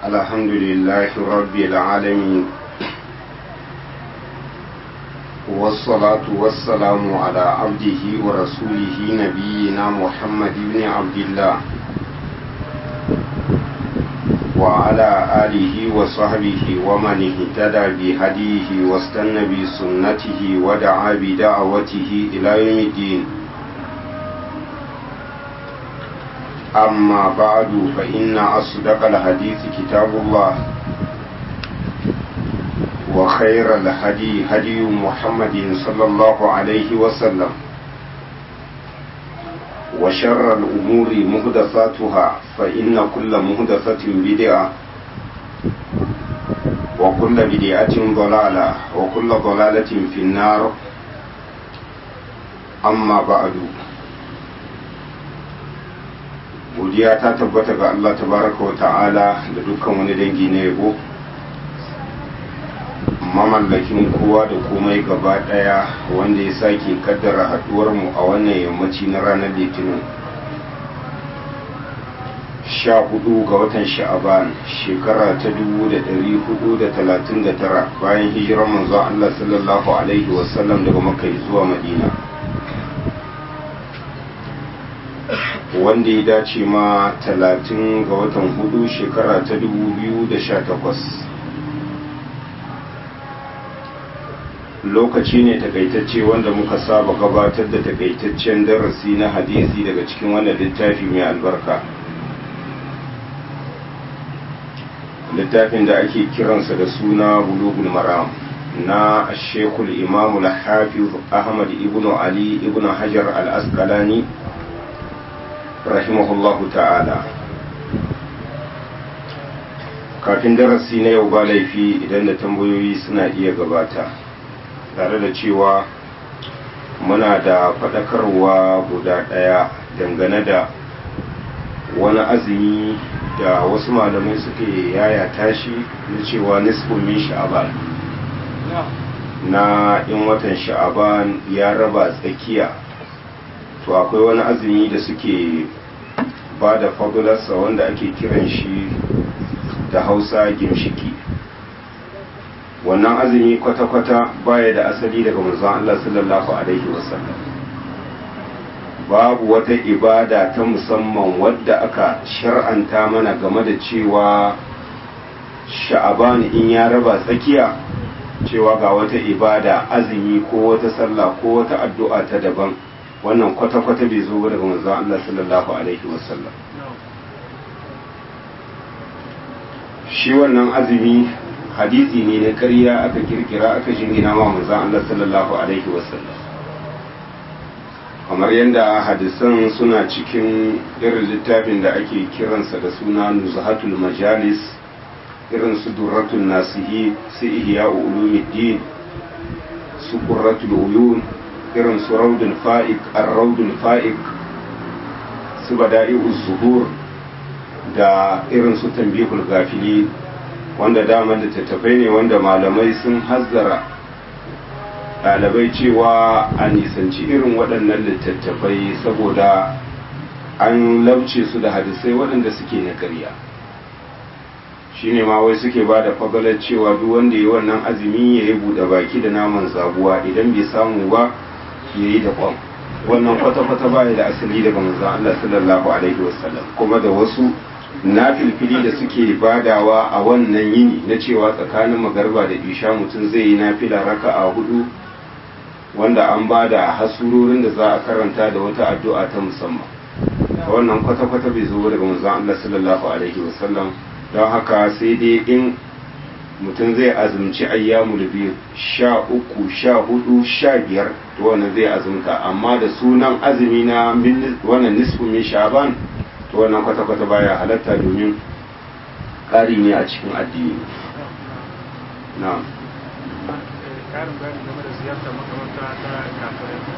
الحمد لله رب العالمين والصلاة والسلام على عبده ورسوله نبينا محمد بن عبد الله وعلى آله وصحبه ومن اهتدى بهديه واستنى بسنته ودعا بدعوته إلى يوم الدين أما بعد فإن أصدق الحديث كتاب الله وخير الهدي هدي محمد صلى الله عليه وسلم وشر الأمور مهدثاتها فإن كل مهدثة بدعة وكل بدعة ضلالة وكل ضلالة في النار أما بعد godiya ta tabbata ga Allah tabaraka wa ta'ala da dukkan wani dangi na yabo mamallakin kowa da komai gaba daya wanda ya sake kaddara haduwar mu a wannan yammaci na ranar litinin sha hudu ga watan sha'aban shekara ta dubu da dari hudu da talatin da tara bayan hijirar manzo Allah sallallahu alaihi wasallam daga makai zuwa madina wanda ya dace ma talatin ga watan hudu shekara ta dubu biyu da sha takwas lokaci ne takaitacce wanda muka saba gabatar da takaitaccen darasi na hadisi daga cikin wannan littafi mai albarka littafin da ake kiransa da suna bulugul maram na shekul imamu hafiz ahmad ibn ali ibn hajar al-asqalani rahimahullahu ta'ala kafin darasi na yau ba laifi idan da tambayoyi suna iya gabata tare da cewa muna da faɗakarwa guda ɗaya dangane da wani azumi da wasu malamai suke yaya tashi na cewa nisfin min sha'aban na in watan sha'aban ya raba tsakiya to akwai wani azumi da suke ba da fabularsa wanda ake kiran shi da hausa gimshiki wannan azumi kwata-kwata baya da asali daga manzon Allah sallallahu alaihi wasallam babu wata ibada ta musamman wadda aka shar'anta mana game da cewa sha'aban in ya raba tsakiya cewa ga wata ibada azumi ko wata sallah ko wata addu'a ta daban wannan kwata-kwata bai zo daga manzon Allah sallallahu alaihi wasallam shi wannan azumi hadisi ne na ƙarya aka kirkira aka jingina ma manzon Allah sallallahu alaihi wasallam kamar yadda hadisan suna cikin irin littafin da ake kiransa da suna nuzhatul majalis irin su durratul nasihi su ihya ulumuddin su qurratul uyun irin su raudul fa'ik ar-raudul fa'ik su bada'i'uz zuhur da irin su tambihul gafili wanda dama littattafai ne wanda malamai sun hazzara ɗalibai cewa a nisanci irin waɗannan littattafai saboda an labce su da hadisai waɗanda suke na ƙarya shine ma wai suke ba da fagalar cewa duk wanda ya yi wannan azumi ya yi buɗe baki da naman zabuwa idan bai samu ba ya yi da kwan wannan kwata-kwata baya da asali daga manzon Allah sallallahu alaihi wasallam kuma da wasu na filfili da suke badawa a wannan yini na cewa tsakanin magarba da isha mutum zai yi nafila raka a hudu wanda an ba da hasurorin da za a karanta da wata addu'a ta musamman wannan kwata-kwata bai zo daga manzon Allah sallallahu alaihi wasallam don haka sai dai in mutum zai azumci ayyamul biyu sha uku sha hudu sha biyar to wannan zai azumta amma da sunan azumi na wannan nisfu min shaban to wannan kwata-kwata baya halatta domin ƙari ne a cikin addini na ƙarin bayani game da ziyartar makamanta ta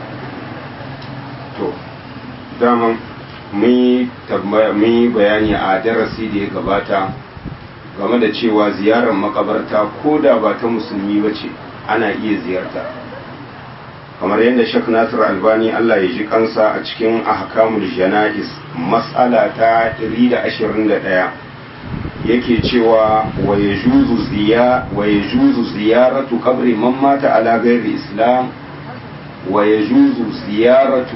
kafirai to daman mun yi bayani a darasi da ya gabata game da cewa ziyarar makabarta ko da ba ta musulmi ba ce ana iya ziyarta kamar yadda shek nasir albani allah ya ji kansa a cikin ahkamul jana'is mas'ala ta 121 yake cewa wa yajuzu ziya wa yajuzu ziyaratu qabri man mata ala ghairi islam wa yajuzu ziyaratu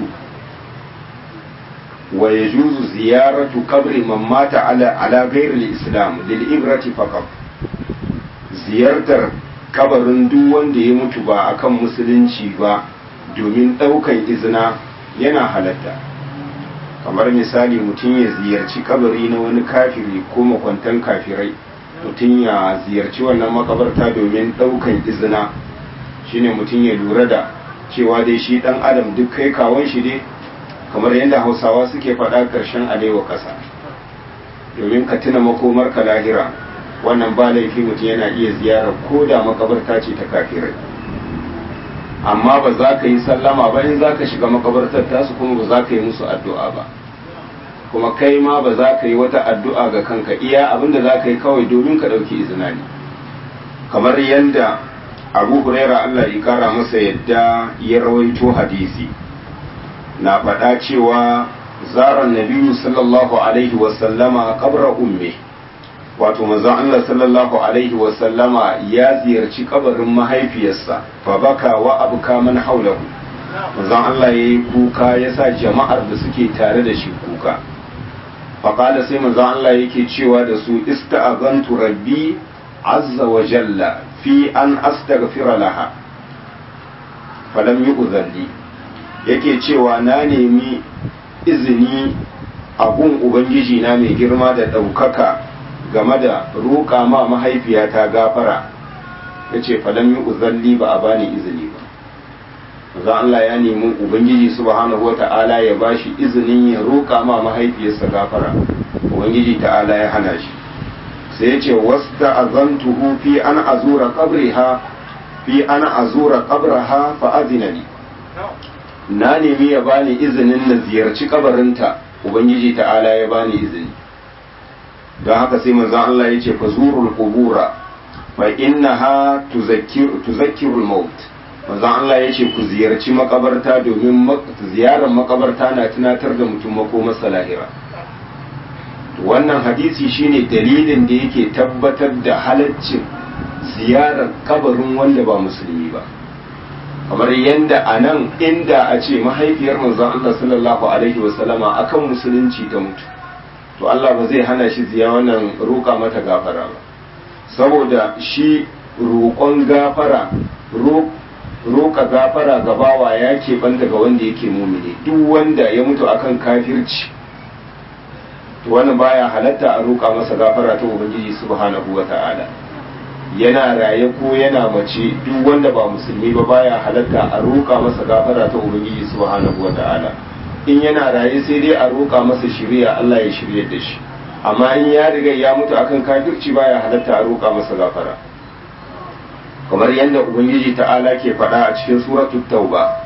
wa yajuzu ziyaratu qabri man mata ala ala ghairi islam lil ibrati faqat ziyartar kabarin duk wanda ya mutu ba akan musulunci ba domin daukan izina yana halatta kamar misali mutum ya ziyarci kabari na wani kafiri ko makwantan kafirai mutum ya ziyarci wannan makabarta domin daukan izina shine mutum ya lura da cewa dai shi dan adam duk kai kawon shi dai kamar yadda hausawa suke faɗa ƙarshen alewa ƙasa domin ka tuna makomar ka lahira wannan ba laifi mutum yana iya ziyarar ko da makabarta ce ta kafirai amma ba za ka yi sallama ba in za ka shiga makabartar tasu kuma ba za ka yi musu addu'a ba kuma kai ma ba za ka yi wata addu'a ga kanka iya abinda za ka yi kawai domin ka ɗauki izina ne kamar yadda abu huraira allah ya kara masa yadda ya rawaito hadisi na faɗa cewa zaran nabiyu sallallahu alaihi wasallama kabra umme wato manzon Allah sallallahu alaihi wasallama ya ziyarci kabarin mahaifiyarsa fa baka wa abuka man haulahu manzon Allah yayi kuka yasa jama'ar da suke tare da shi kuka fa qala sai manzon Allah yake cewa da su ista'azantu rabbi azza wa jalla fi an astaghfira laha falam yu'zalli yake cewa na nemi izini a gun ubangiji na mai girma da ɗaukaka game da roƙa ma mahaifiyata gafara ya ce falam yi uzalli ba a bani izini ba za Allah ya nemi ubangiji subhanahu wa ta'ala ya bashi izinin ya roƙa ma mahaifiyarsa gafara ubangiji ta'ala ya hana shi sai ya ce wasta azantuhu fi an azura qabriha fi an azura qabraha fa azinani na nemi ya bani izinin na ziyarci kabarinta ubangiji ta'ala ya bani izini don haka sai manzon Allah ya ce fa zurul qubura fa innaha tuzakkiru tuzakkirul maut manzon Allah ya ce ku ziyarci makabarta domin ziyarar makabarta na tunatar da mutum makomarsa lahira wannan hadisi shine dalilin da yake tabbatar da halaccin ziyarar kabarin wanda ba musulmi ba kamar yadda a nan inda a ce mahaifiyar manzon Allah sallallahu alaihi wasallama akan musulunci ta mutu to Allah ba zai hana shi ziya wannan roƙa mata gafara ba saboda shi roƙon gafara roƙa gafara ga bawa ya keɓanta ga wanda yake mumini duk wanda ya mutu akan kafirci to wannan baya halatta a roƙa masa gafara ta ubangiji subhanahu wa ta'ala yana raye ko yana mace duk wanda ba musulmi ba baya halatta a roƙa masa gafara ta ubangiji subhanahu wa ta'ala in yana raye sai dai a roƙa masa shiriya Allah ya shirye da shi amma in ya riga ya mutu akan kafirci baya halatta a roƙa masa gafara kamar yadda ubangiji ta'ala ke faɗa a cikin suratul tauba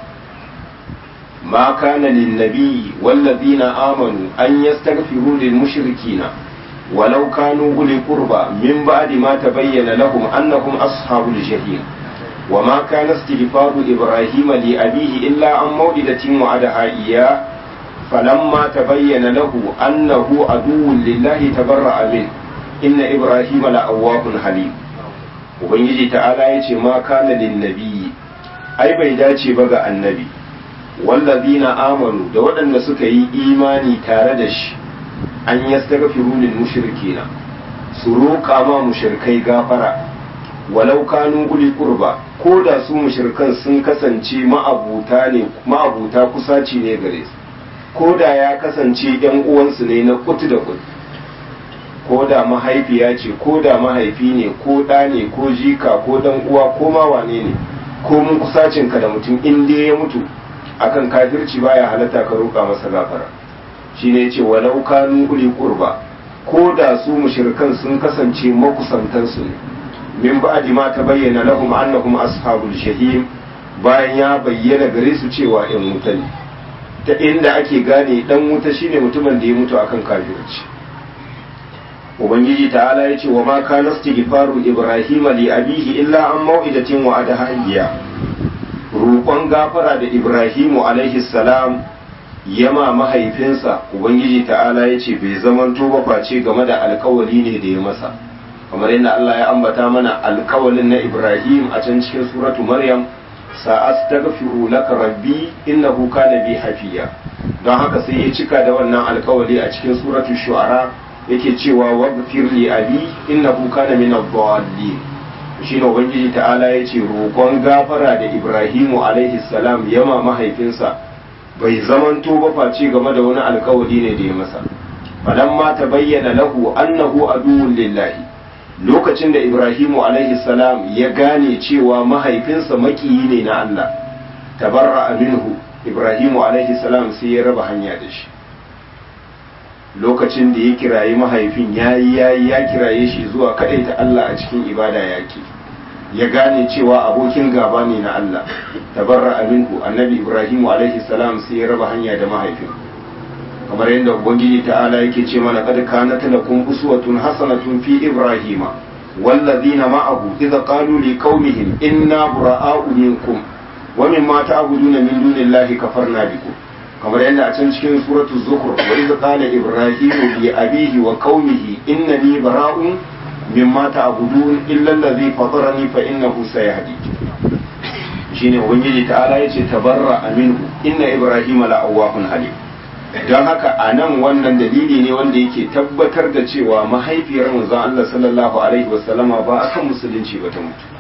ma kana lin nabi wallazina amanu an yastaghfiru lil mushrikina ولو كانوا أولي قربى من بعد ما تبين لهم أنهم أصحاب الجحيم وما كان استغفار إبراهيم لأبيه إلا عن موعدة وعدها إياه فلما تبين له أنه عدو لله تبرأ منه إن إبراهيم لأواب حليم ubangiji ta'ala ya ce ma kana lin nabiyyi ai bai dace ba ga annabi wallazina amanu da waɗanda suka yi imani tare da shi an yastaghfiru lil mushrikina su roƙa ma mushrikai gafara walau kanu uli qurba ko da su mushrikan sun kasance ma'abuta ne ma'abuta kusaci ne gare su ko da ya kasance yan uwansu ne na kutu da kutu ko da mahaifiya ce ko da mahaifi ne ko ɗa ne ko jika ko dan uwa ko ma wane ne ko mun kusacin ka da mutum in dai ya mutu akan kafirci baya halatta ka roƙa masa gafara shine yace walau kanu uli qurba ko da su mushrikan sun kasance makusantansu ne min ba'di ma tabayyana lahum annahum ashabul jahim bayan ya bayyana gare su cewa in wuta ne ta inda ake gane dan wuta shine mutumin da ya mutu akan kafirci ubangiji ta'ala ya ce wa ma kana istighfaru ibrahim li abihi illa an mau'idatin wa adaha roƙon gafara da ibrahimu alaihi salam yama mahaifinsa ubangiji ta'ala ya ce bai zamanto ba face game da alkawali ne da ya masa kamar yadda Allah ya ambata mana alkawalin na Ibrahim a can cikin suratu Maryam sa'astaghfiru laka rabbi innahu kana bi hafiya don haka sai ya cika da wannan alkawali a cikin suratu shu'ara yake cewa waghfir li abi innahu kana min ad-dallin shine ubangiji ta'ala ya ce roƙon gafara da Ibrahimu alaihi salam yama mahaifinsa bai zamanto ba face game da wani alkawali ne da ya masa falamma tabayyana lahu annahu aduwwun lillahi lokacin da Ibrahimu alaihi salam ya gane cewa mahaifinsa makiyi ne na Allah tabarra minhu Ibrahimu alaihi salam sai ya raba hanya da shi lokacin da ya kirayi mahaifin yayi yayi ya kiraye shi zuwa ta Allah a cikin ibada yake ya gane cewa abokin gaba ne na Allah tabarra minhu annabi Ibrahimu alaihi salam sai ya raba hanya da mahaifin kamar yadda ubangiji ta'ala yake ce mana kad kanat lakum uswatun hasanatun fi ibrahima wallazina ma'ahu idza qalu liqaumihim inna bura'a'u minkum wa mimma ta'buduna min dunillahi kafarna bikum kamar yadda a can cikin suratu zukhruf wa idza qala ibrahimu li abihi wa qaumihi innani bara'un mimma ta'budun illa allazi fatarani fa innahu sayahdi shine ubangiji ta'ala yace tabarra minhu inna ibrahima la'awwahun halim don haka a nan wannan dalili ne wanda yake tabbatar da cewa mahaifiyar manzon Allah sallallahu alaihi wasallama ba akan musulunci ba ta mutu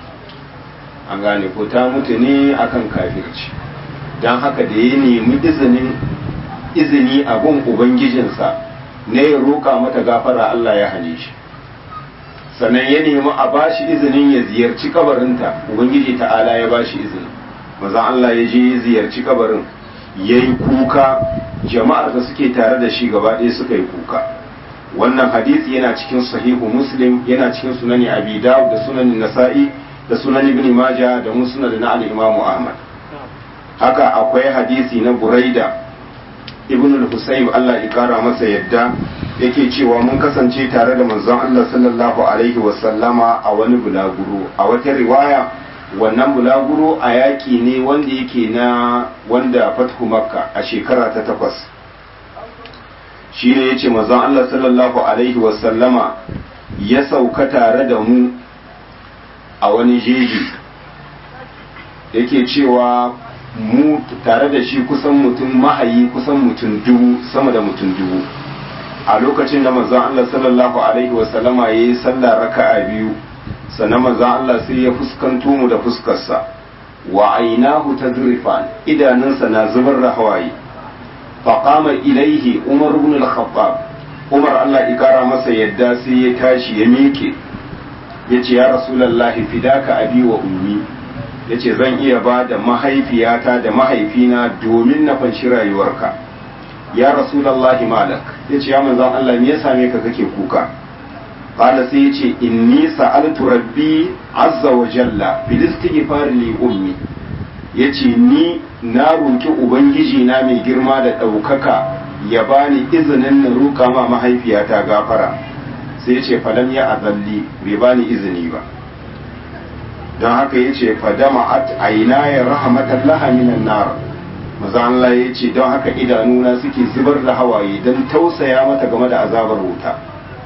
an gane ko ta mutu ne akan kafirci don haka da ya nemi izinin izini a gun ubangijinsa ne ya roƙa mata gafara Allah ya hane shi sannan ya nemi a bashi izinin ya ziyarci kabarinta ubangiji ta'ala ya bashi izini manzon Allah ya je ya ziyarci kabarin ya yi kuka jama'ar da suke tare da shi gaba ɗaya suka yi kuka wannan hadisi yana cikin sahihu muslim yana cikin sunani abi dawud da sunan nasa'i da sunan ibn majah da musnad na al-imamu ahmad haka akwai hadisi na buraida ibn al-husayn Allah ya kara masa yadda yake cewa mun kasance tare da manzon Allah sallallahu alaihi wa sallama a wani bulaguro a wata riwaya wannan bulaguro a yaƙi ne wanda yake na wanda fathu makka a shekara ta takwas shi ne ya ce mazan Allah sallallahu Alaihi wasallama ya sauka tare da mu a wani jeji yake cewa mu tare da shi kusan mutum mahayi kusan mutum dubu sama da mutum dubu a lokacin da mazan Allah sallallahu Alaihi wasallama ya yi sallah raka'a biyu sannan maza Allah sai ya fuskanto mu da fuskarsa wa ainahu tazrifan idanunsa na zubar da hawaye faqama ilaihi umar ibn al-khattab umar Allah ya kara masa yadda sai ya tashi ya miƙe yace ya rasulullahi fidaka abi wa ummi yace zan iya ba da mahaifiyata da mahaifina domin na fanshi rayuwarka ya rasulullahi malak yace ya manzon Allah me ya same ka kake kuka قال سيتي إني سألت ربي عز وجل في الاستغفار لأمي yace ni na roki ubangiji na mai girma da ɗaukaka ya bani izinin na roka ma mahaifiyata gafara sai yace falam ya azalli bai bani izini ba don haka yace fadama at aina ya rahmatan laha minan nar maza Allah yace don haka idanuna suke zubar da hawaye don tausaya mata game da azabar wuta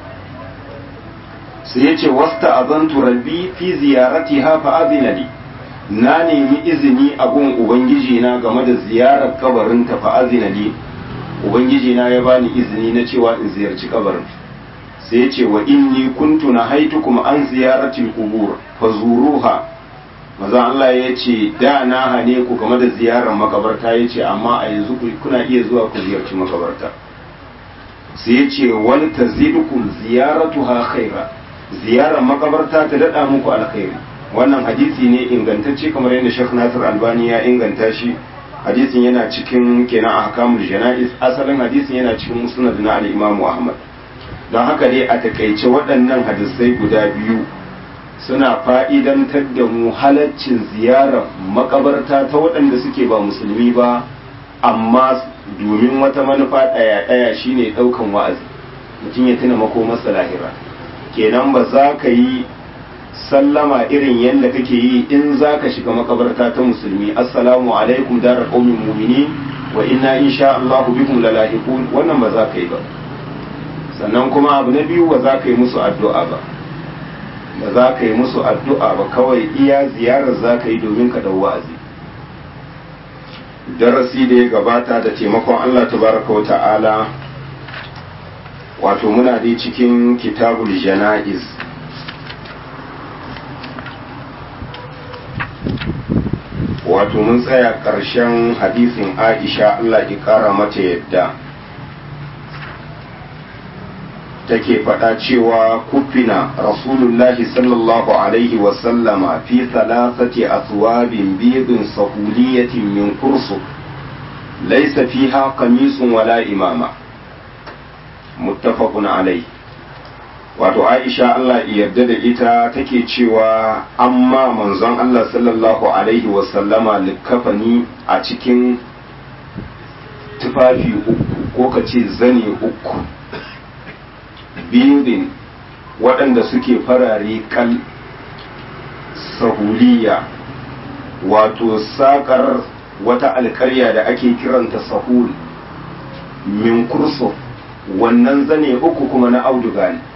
sai ya ce wasta azantu rabbi fi ziyarati ha fa azina li na nemi izini a gun ubangiji na game da ziyarar kabarin ta fa azina li ubangiji na ya bani izini na cewa in ziyarci kabarin sai ya ce wa inni kuntu na haitukum an ziyarati qubur fa zuruha maza Allah ya ce da na hane ku game da ziyarar makabarta ya ce amma a yanzu kuna iya zuwa ku ziyarci makabarta sai ya ce wal tazidukum ziyaratuha khaira ziyarar makabarta ta daɗa muku alkhairi wannan hadisi ne ingantacce kamar yadda Sheikh Nasir Albani ya inganta shi hadisin yana cikin kenan ahkamul janaiz asalin hadisin yana cikin musnad na al-Imam Ahmad don haka dai a takaice waɗannan hadisai guda biyu suna fa'idantar da mu halaccin ziyarar makabarta ta waɗanda suke ba musulmi ba amma domin wata manufa ɗaya-ɗaya shine ɗaukan wa'azi mutum ya tuna makomarsa lahira kenan ba za ka yi sallama irin yadda kake yi in za ka shiga makabarta ta musulmi assalamu alaikum dara qaumin mu'minin wa inna insha Allahu bikum lalahiqun wannan ba za ka yi ba sannan kuma abu na biyu ba za ka yi musu addu'a ba ba za ka yi musu addu'a ba kawai iya ziyarar za ka yi domin ka dau wa'azi darasi da ya gabata da taimakon Allah tabaraka wa ta'ala wato muna dai cikin kitabul jana'iz wato mun tsaya ƙarshen hadisin aisha Allah ya ƙara mata yadda take faɗa cewa kufina rasulullahi sallallahu alaihi wasallama fi thalathati aswabin bidin sahuliyatin min kursu laysa fiha qamisun wala imama muttafaqun alai wato aisha Allah yarda da ita take cewa amma manzon Allah sallallahu alaihi wasallama likafani a cikin tufafi uku ko ka ce zane uku biyun waɗanda suke farare kal sahuliya wato saƙar wata alkarya da ake kiranta sahul min kurso wannan zane uku kuma na auduga ne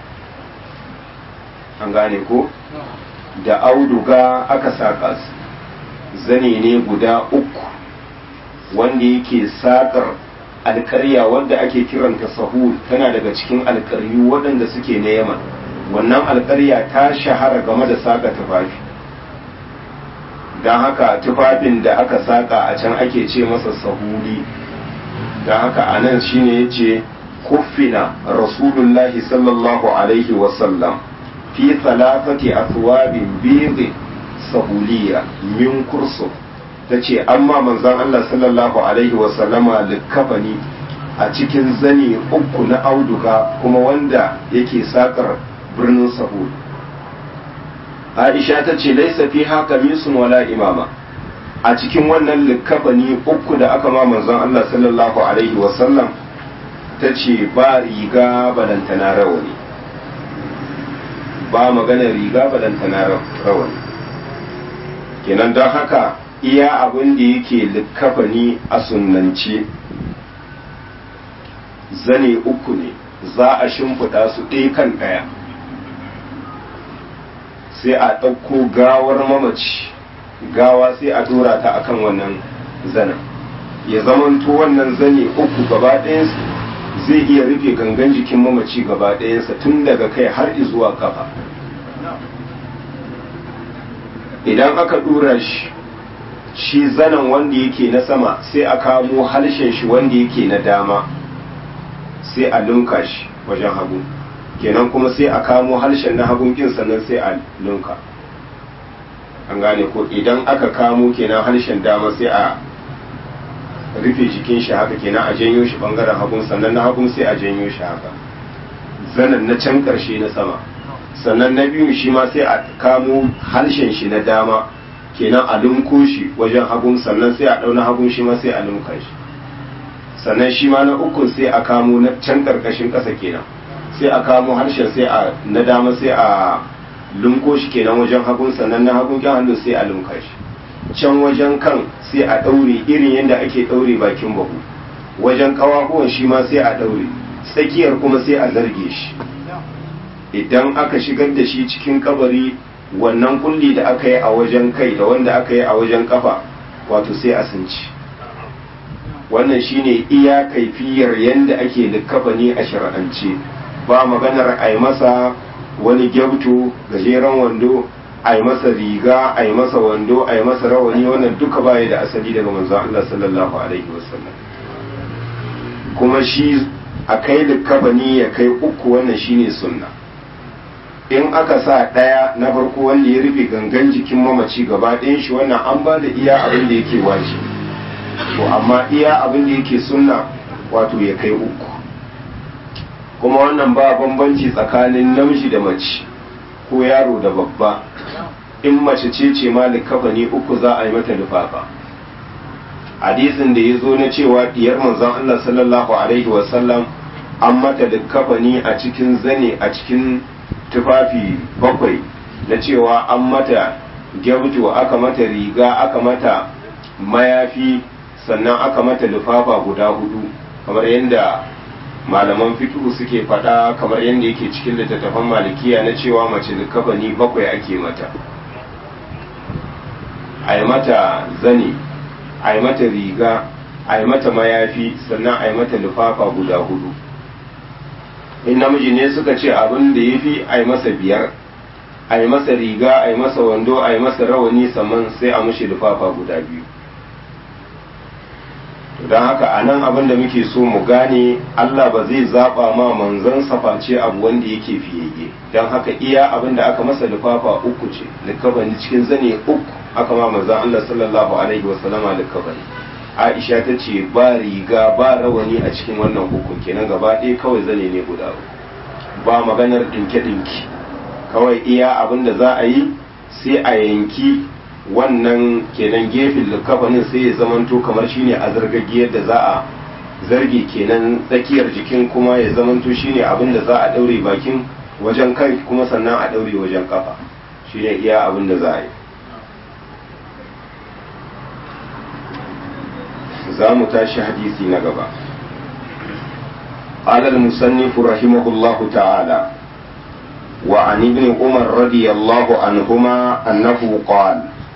an gane ko da auduga aka saƙa su zane ne guda uku wanda yake saƙar alkarya wanda ake kiranta sahul tana daga cikin alkaryu waɗanda suke na yaman wannan alkarya ta shahara game da saƙa tufafi don haka tufafin da aka saƙa a can ake ce masa sahuli don haka a nan shine ya ce kuffina rasulullahi sallallahu alaihi wasallam fi thalathati athwabin bid sahuliya min kursu ta ce amma manzon Allah sallallahu alaihi wasallama likafani a cikin zane uku na auduga kuma wanda yake sakar birnin sahul Aisha ta ce laisa fi haka misun wala imama a cikin wannan likafani uku da aka ma manzon Allah sallallahu alaihi wasallam ta ce ba riga balantana rawani ba magana riga balantana rawani kenan don haka iya abin da yake likafani a sunnance zane uku ne za a shimfiɗa su ɗaya kan ɗaya sai a ɗauko gawar mamaci gawa sai a dora ta akan wannan zanen ya zamanto wannan zane uku gaba ɗayansu zai iya rufe gangan jikin mamaci gaba ɗayansa tun daga kai har zuwa kafa idan aka dura shi shi zanen wanda yake na sama sai a kamo harshen shi wanda yake na dama sai a lunka shi wajen hagu kenan kuma sai a kamo harshen na hagun kin sannan sai a lunka an gane ko idan aka kamo kenan harshen dama sai a rufe jikin shi haka kenan a janyo shi bangaren hagun sannan na hagun sai a janyo shi haka zanen na can karshe na sama sannan na biyu shi ma sai a kamo harshen shi na dama kenan a lunko shi wajen hagun sannan sai a ɗauna hagun shi ma sai a lunka shi sannan shi ma na ukun sai a kamo na can karkashin ƙasa kenan sai a kamo harshen sai a na dama sai a lunko shi kenan wajen hagun sannan na hagun kyan hannu sai a lunka shi can wajen kan sai a ɗaure irin yadda ake ɗaure bakin bahu wajen ƙawahuwan shi ma sai a ɗaure tsakiyar kuma sai a zarge shi idan aka shigar da shi cikin kabari wannan kulli da aka yi a wajen kai da wanda aka yi a wajen kafa wato sai a sunci wannan shine iya kaifiyar yadda ake likkafani a shar'ance ba maganar a yi masa wani gyautu gajeren wando a yi masa riga a yi masa wando a yi masa rawani wannan duka baya da asali daga manzon Allah sallallahu alaihi wasallam kuma shi a kai likkafani ya kai uku wannan shine sunna in aka sa ɗaya na farko wanda ya rufe gangan jikin mamaci gaba ɗayan shi wannan an ba da iya abin da yake waje to amma iya abin da yake sunna wato ya kai uku kuma wannan ba bambanci tsakanin namiji da mace ko yaro da babba in mace ce ce ma likafani uku za a yi mata lufafa hadisin da ya zo na cewa diyar manzon Allah sallallahu alaihi wasallam an mata likafani a cikin zane a cikin tufafi bakwai na cewa an mata gyabto aka mata riga aka mata mayafi sannan aka mata lufafa guda hudu kamar yadda malaman fiqhu suke faɗa kamar yadda yake cikin littattafan malikiya na cewa mace likafani bakwai ake mata a yi mata zane a yi mata riga a yi mata mayafi sannan a yi mata lufafa guda hudu in namiji ne suka ce abin da ya fi a yi masa biyar a yi masa riga a yi masa wando a yi masa rawani sannan sai a mushi lufafa guda biyu don haka a nan abin da muke so mu gane Allah ba zai zaɓa ma manzon face abu wanda yake fiyayye don haka iya abin da aka masa lufafa uku ce likabani cikin zane uku aka ma manzon Allah sallallahu alaihi wasallama likabani Aisha ta ce ba riga ba rawani a cikin wannan uku kenan gaba ɗaya kawai zane ne guda uku ba maganar ɗinke-ɗinke kawai iya abin da za a yi sai a yanki wannan kenan gefen likafanin sai ya zamanto kamar shine a zargagiyar da za a zarge kenan tsakiyar jikin kuma ya zamanto shine abin da za a daure bakin wajen kai kuma sannan a daure wajen kafa shine iya abin da za a yi za mu tashi hadisi na gaba قال المصنف رحمه الله تعالى وعن ابن عمر رضي الله عنهما أنه قال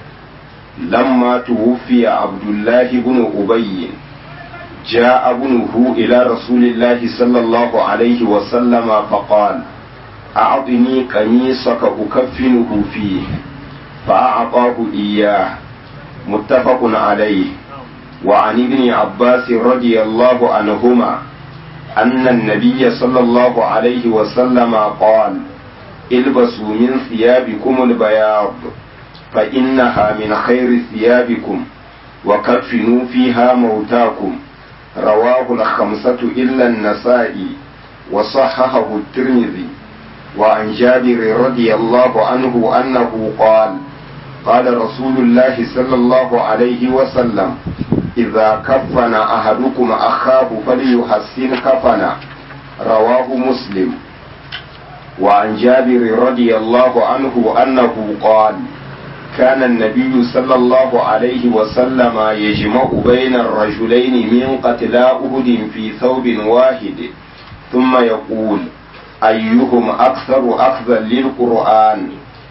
لما توفي عبد الله بن أبي جاء ابنه إلى رسول الله صلى الله عليه وسلم فقال أعطني قميصك أكفنه فيه فأعطاه إياه متفق عليه وعن ابن عباس رضي الله عنهما أن النبي صلى الله عليه وسلم قال البسوا من ثيابكم البياض فإنها من خير ثيابكم وكفنوا فيها موتاكم رواه الخمسة إلا النسائي وصححه الترمذي وعن جابر رضي الله عنه أنه قال قال رسول الله صلى الله عليه وسلم إذا كفن أحدكم أخاه فليحسن كفنا رواه مسلم وعن جابر رضي الله عنه أنه قال كان النبي صلى الله عليه وسلم يجمع بين الرجلين من قتلى أهد في ثوب واحد ثم يقول أيهم أكثر أخذا للقرآن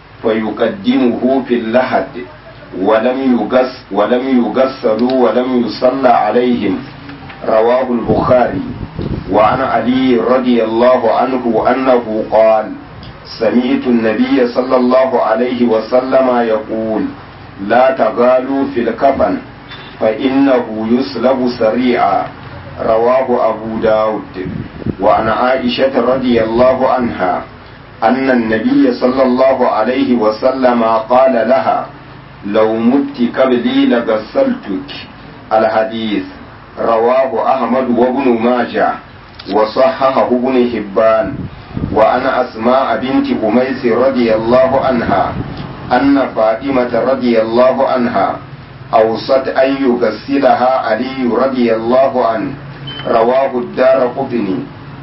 فيقدمه في اللحد ولم يغس ولم يغسلوا ولم يصلى عليهم رواه البخاري وعن علي رضي الله عنه أنه قال سمعت النبي صلى الله عليه وسلم يقول لا تغالوا في الكفن فإنه يسلب سريعا رواه أبو داود وعن عائشة رضي الله عنها أن النبي صلى الله عليه وسلم قال لها لو مت قبلي لغسلتك الحديث رواه أحمد وابن ماجه وصححه ابن حبان وعن أسماء بنت أميس رضي الله عنها أن فاطمة رضي الله عنها أوصت أن يغسلها علي رضي الله عنه رواه الدار قطني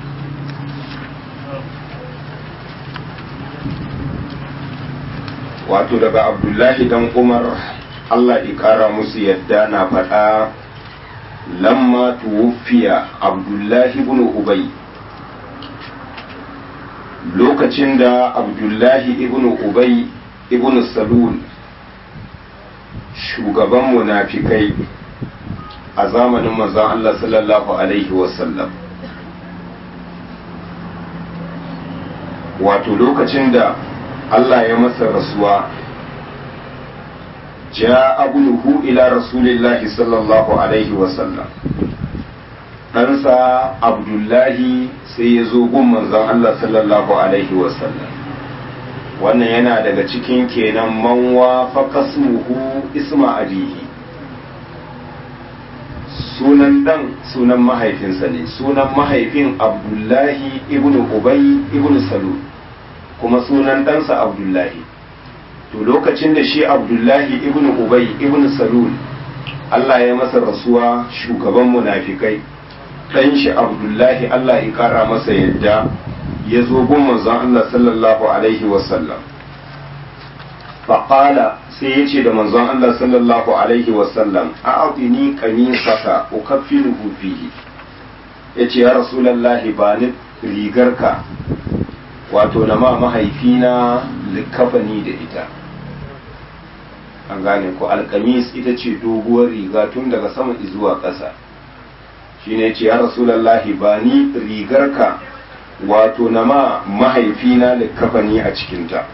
wato daga abdullahi dan umar allah ƙara musu yadda na faɗa lamma tuwuffiya abdullahi ibn ubay lokacin da abdullahi ibn ubay ibn salul shugaban munafikai a zamanin manzon allah sallallahu alaihi wasallam wato lokacin da Allah ya masa rasuwa ja abuluhu ila rasulillahi sallallahu alaihi wasallam ɗansa abdullahi sai ya zo gun manzon Allah sallallahu alaihi wasallam wannan yana daga cikin kenan manwa faƙasmuhu isma abihi sunan dan sunan mahaifinsa ne sunan mahaifin abdullahi ibnu ubay ibnu salul kuma sunan ɗansa abdullahi to lokacin da shi abdullahi ibn ubay ibn salul Allah ya masa rasuwa shugaban munafikai ɗan shi abdullahi Allah ya kara masa yadda ya zo gun manzon Allah sallallahu alaihi wasallam faƙala sai ya ce da manzon Allah sallallahu alaihi wasallam a aɗini ƙamisaka ukaffinuhu fihi ya ce ya rasulallahi ba ni rigarka wato na ma mahaifina likafani da ita an gane ko alkamis ita ce doguwar riga tun daga sama zuwa ƙasa shine ce ya rasulallahi ba ni rigarka wato na ma mahaifina likafani a cikinta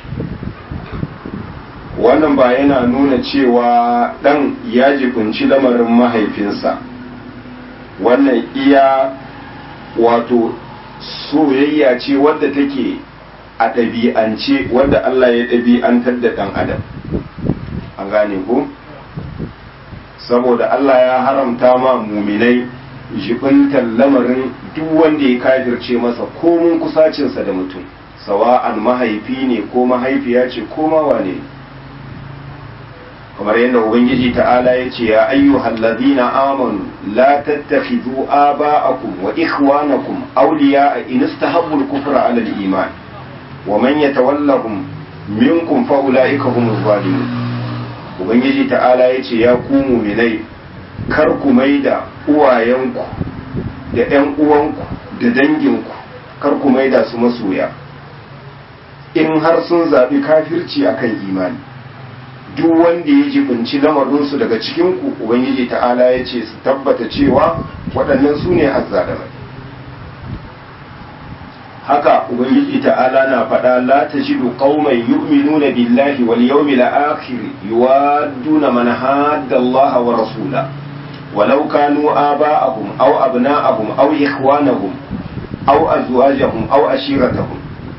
wannan ba yana nuna cewa ɗan ya jibinci lamarin mahaifinsa wannan iya wato soyayya ce wadda take a ɗabi'ance wadda Allah ya ɗabi'antar da ɗan adam an gane ko saboda Allah ya haramta ma muminai jibintar lamarin duk wanda ya kafirce masa komun kusacinsa da mutum sawa'an mahaifi ne ko mahaifiya ce ko mawane kamar yadda ubangiji ta'ala ya ce ya ayyuhal ladina amanu la tattakhidhu aba'akum wa ikhwanakum awliya'a in istahabbu al-kufra 'ala al-iman wa man yatawallahum minkum fa ulaika humuz zalimun ubangiji ta'ala ya ce ya ku mu'minai kar ku maida uwayenku da ƴan uwanku da danginku kar ku maida su masoya in har sun zaɓi kafirci akan imani duk wanda ya jibinci lamarinsu daga cikinku ubangiji ta'ala ya ce su tabbata cewa waɗannan su ne azzalamai haka ubangiji ta'ala na faɗa la tajidu qauman yu'minuna billahi wal yawmil akhir yuwadduna man hadda Allah wa rasula walau kanu aba'ahum aw abna'ahum aw ikhwanahum aw azwajahum aw ashiratahum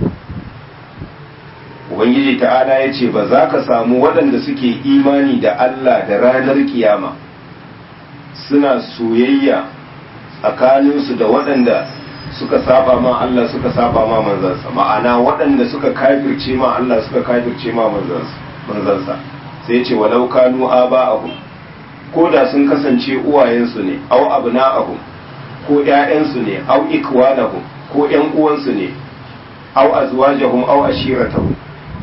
ubangiji ta'ala ya ce ba za ka samu waɗanda suke imani da Allah da ranar kiyama suna soyayya tsakaninsu da waɗanda suka saba ma Allah suka saba ma manzansa ma'ana waɗanda suka kafirce ma Allah suka kafirce ma manzansa sai ce walau kanu aba'ahum ko da sun kasance uwayensu ne au abna'ahum ko ƴaƴansu ne au ikwanahum ko ƴan uwansu ne au azwajahum au ashiratahum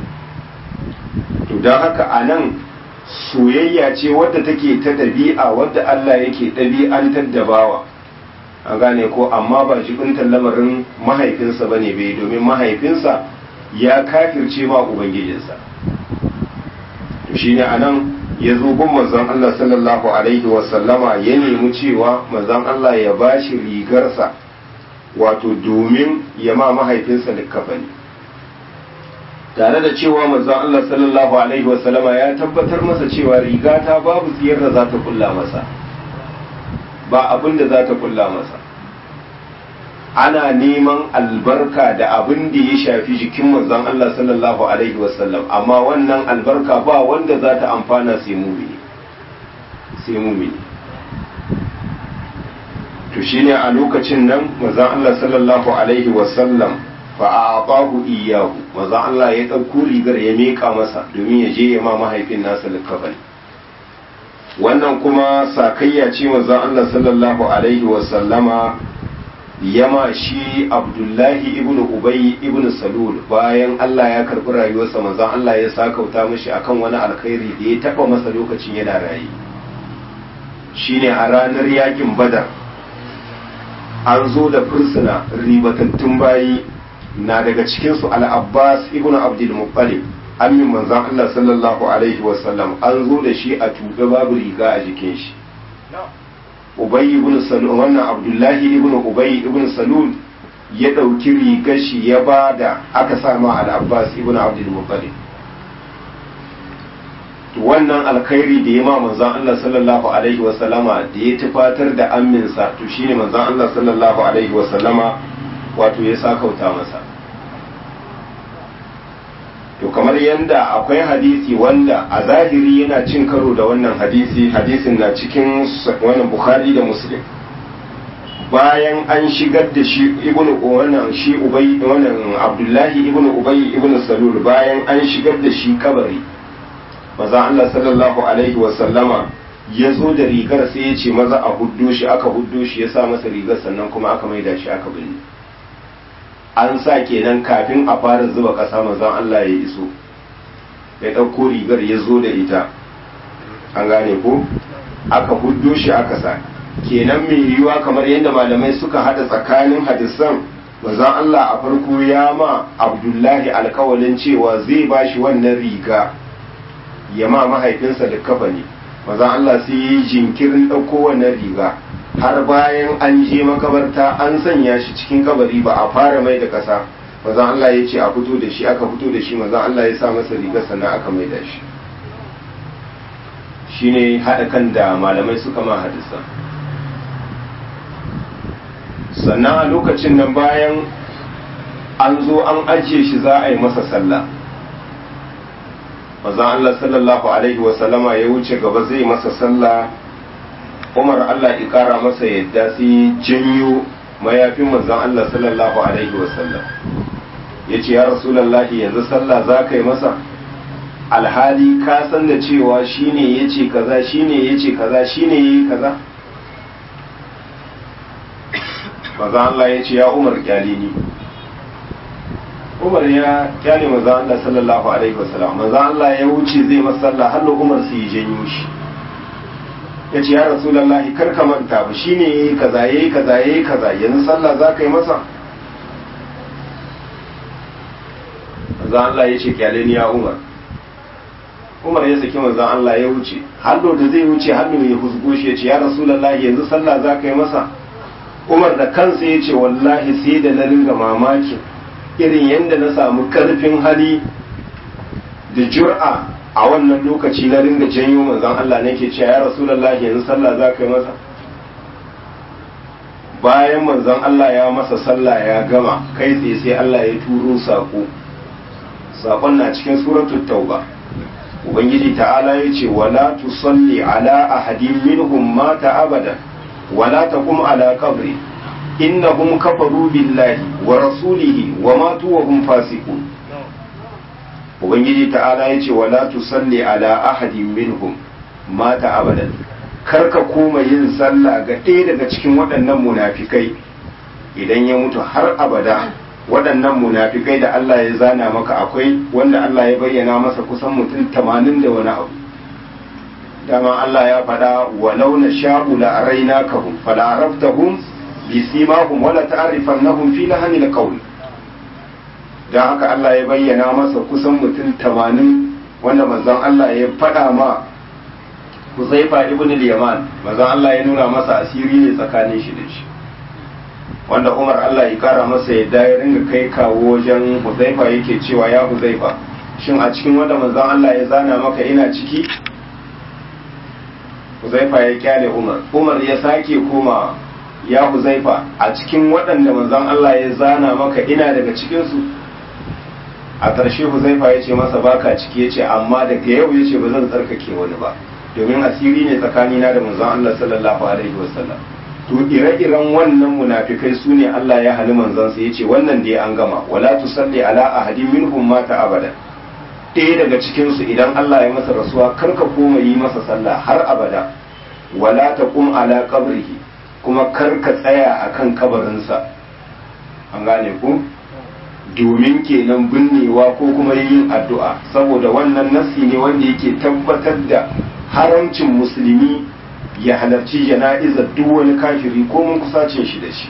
to don haka a nan soyayya ce wadda take ta ɗabi'a wadda Allah yake ɗabi'antar da bawa an gane ko amma ba jibintar lamarin mahaifinsa ba ne bai domin mahaifinsa ya kafirce ma ubangijinsa to shine a nan ya zo gun manzon Allah sallallahu alaihi wasallama ya nemi cewa manzon Allah ya bashi rigarsa wato domin ya ma mahaifinsa likkafani tare da cewa manzon Allah sallallahu alaihi wasallama ya tabbatar masa cewa riga ta babu tsiyar da za ta kulla masa ba abin da za ta kulla masa ana neman albarka da abin da ya shafi jikin manzon Allah sallallahu alaihi wasallam amma wannan albarka ba wanda za ta amfana sai mumini sai mumini to shine a lokacin nan manzon Allah sallallahu alaihi wasallam fa'aqahu iyyahu maza Allah ya ɗauko rigar ya miƙa masa domin ya je ya ma mahaifin nasa likafani wannan kuma sakayya ce maza Allah sallallahu alaihi wa sallama yama shi Abdullahi ibn Ubay ibn Salul bayan Allah ya karɓi rayuwarsa maza Allah ya sakauta mishi akan wani alkhairi da ya taɓa masa lokacin yana raye shine a ranar yakin Badar an zo da fursuna ribatattun bayi na daga cikinsu al'abbas ibn abdul muttalib amin manzan Allah sallallahu alaihi wasallam an zo da shi a tuɓe babu riga a jikin shi ubayi ibn salul wannan abdullahi ibn ubayi ibn salul ya ɗauki rigar shi ya ba da aka sama al'abbas ibn abdul muttalib wannan alkhairi da ya ma manzan Allah sallallahu alaihi wasallama da ya tufatar da aminsa to shine manzan Allah sallallahu alaihi wasallama wato ya sakauta masa to kamar yadda akwai hadisi wanda a zahiri yana cin karo da wannan hadisi hadisin na cikin wannan bukhari da muslim bayan an shigar da shi ibn wannan shi ubay wannan abdullahi ibn ubay ibn salul bayan an shigar da shi kabari maza Allah sallallahu alaihi wa sallama ya zo da rigar sai ya ce maza a huddo shi aka huddo shi ya sa masa rigar sannan kuma aka maida shi aka binne an sa kenan kafin a fara zuba ƙasa manzon Allah ya iso ya ɗauko rigar ya zo da ita an gane ko aka huddo shi aka sa kenan mai yiwuwa kamar yadda malamai suka hada tsakanin hadisan manzon Allah a farko ya ma Abdullahi alkawalin cewa zai ba shi wannan riga ya ma mahaifinsa da kafani manzon Allah sai yi jinkirin ɗauko wannan riga har bayan an je makabarta an sanya shi cikin kabari ba a fara mai da ƙasa manzon Allah ya ce a fito da shi aka fito da shi manzon Allah ya sa masa riga sannan aka mai da shi shine haɗa kan da malamai suka ma hadisa sannan a lokacin nan bayan an zo an ajiye shi za a yi masa sallah mazan Allah sallallahu alaihi wasallama ya wuce gaba zai masa sallah umar Allah ya kara masa yadda sai janyo mayafin manzan Allah sallallahu alaihi wasallam ya ce ya rasulallahi yanzu sallah za ka yi masa alhali ka san da cewa shine ya ce kaza shine ya ce kaza shine ya yi kaza maza Allah ya ce ya umar kyale ni umar ya kyale maza Allah sallallahu alaihi wasallam maza Allah ya wuce zai masalla har umar su yi janyo shi ya ce ya rasulallahi kar ka manta ba shine yayi kaza yayi kaza yayi kaza yanzu sallah za ka yi masa maza Allah ya ce kyale ni ya umar umar ya saki manzon Allah ya wuce hallo da zai wuce hallo ya husgo shi ya ce ya rasulullahi yanzu sallah za ka yi masa umar da kansa ya ce wallahi sai da na ringa mamakin irin yadda na samu karfin hali da jur'a a wannan lokaci na ringa janyo manzon Allah nake cewa ya rasulullahi yanzu sallah za ka yi masa bayan manzon Allah ya masa sallah ya gama kai tsaye sai Allah ya turo sako sakon na cikin suratul tauba ubangiji ta'ala ya ce wala tusalli ala ahadin minhum mata abada wala taqum ala qabri innahum kafaru billahi wa rasulihi wa matu wa hum fasiqun ubangiji ta'ala ya ce wala tusalli ala ahadin minhum mata abadan karka koma yin sallah ga ɗaya daga cikin waɗannan munafikai idan ya mutu har abada waɗannan munafikai da Allah ya zana maka akwai wanda Allah ya bayyana masa kusan mutum tamanin da wani abu dama Allah ya faɗa walau na sha'u la araina kahum fala araftahum bi simahum wala ta'rifannahum fi lahanil qawl dan haka Allah ya bayyana masa kusan mutum tamanin wanda manzon Allah ya faɗa ma Huzaifa ibn al-Yaman manzon Allah ya nuna masa asiri ne tsakanin shi da shi wanda umar Allah ya kara masa yadda ya ringa kai kawo wajen huzaifa yake cewa ya huzaifa shin a cikin wanda manzon Allah ya zana maka ina ciki huzaifa ya kyale umar umar ya sake koma ya huzaifa a cikin waɗanda manzon Allah ya zana maka ina daga cikinsu a ƙarshe huzaifa ya ce masa baka ciki ya ce amma daga yau ya ce ba zan tsarkake wani ba domin asiri ne tsakanina da manzon Allah sallallahu alaihi wasallam to ire-iren wannan munafikai su ne Allah ya hali manzansa ya ce wannan dai an gama wala tusalli ala ahadin minhum mata abada ɗaya daga cikinsu idan Allah ya masa rasuwa kar ka koma yi masa sallah har abada wala taqum ala qabrihi kuma kar ka tsaya akan kabarinsa an gane ku domin kenan binnewa ko kuma yin addu'a saboda wannan nasi ne wanda yake tabbatar da haramcin musulmi ya halarci jana'izar duk wani kafiri ko mun kusacin shi da shi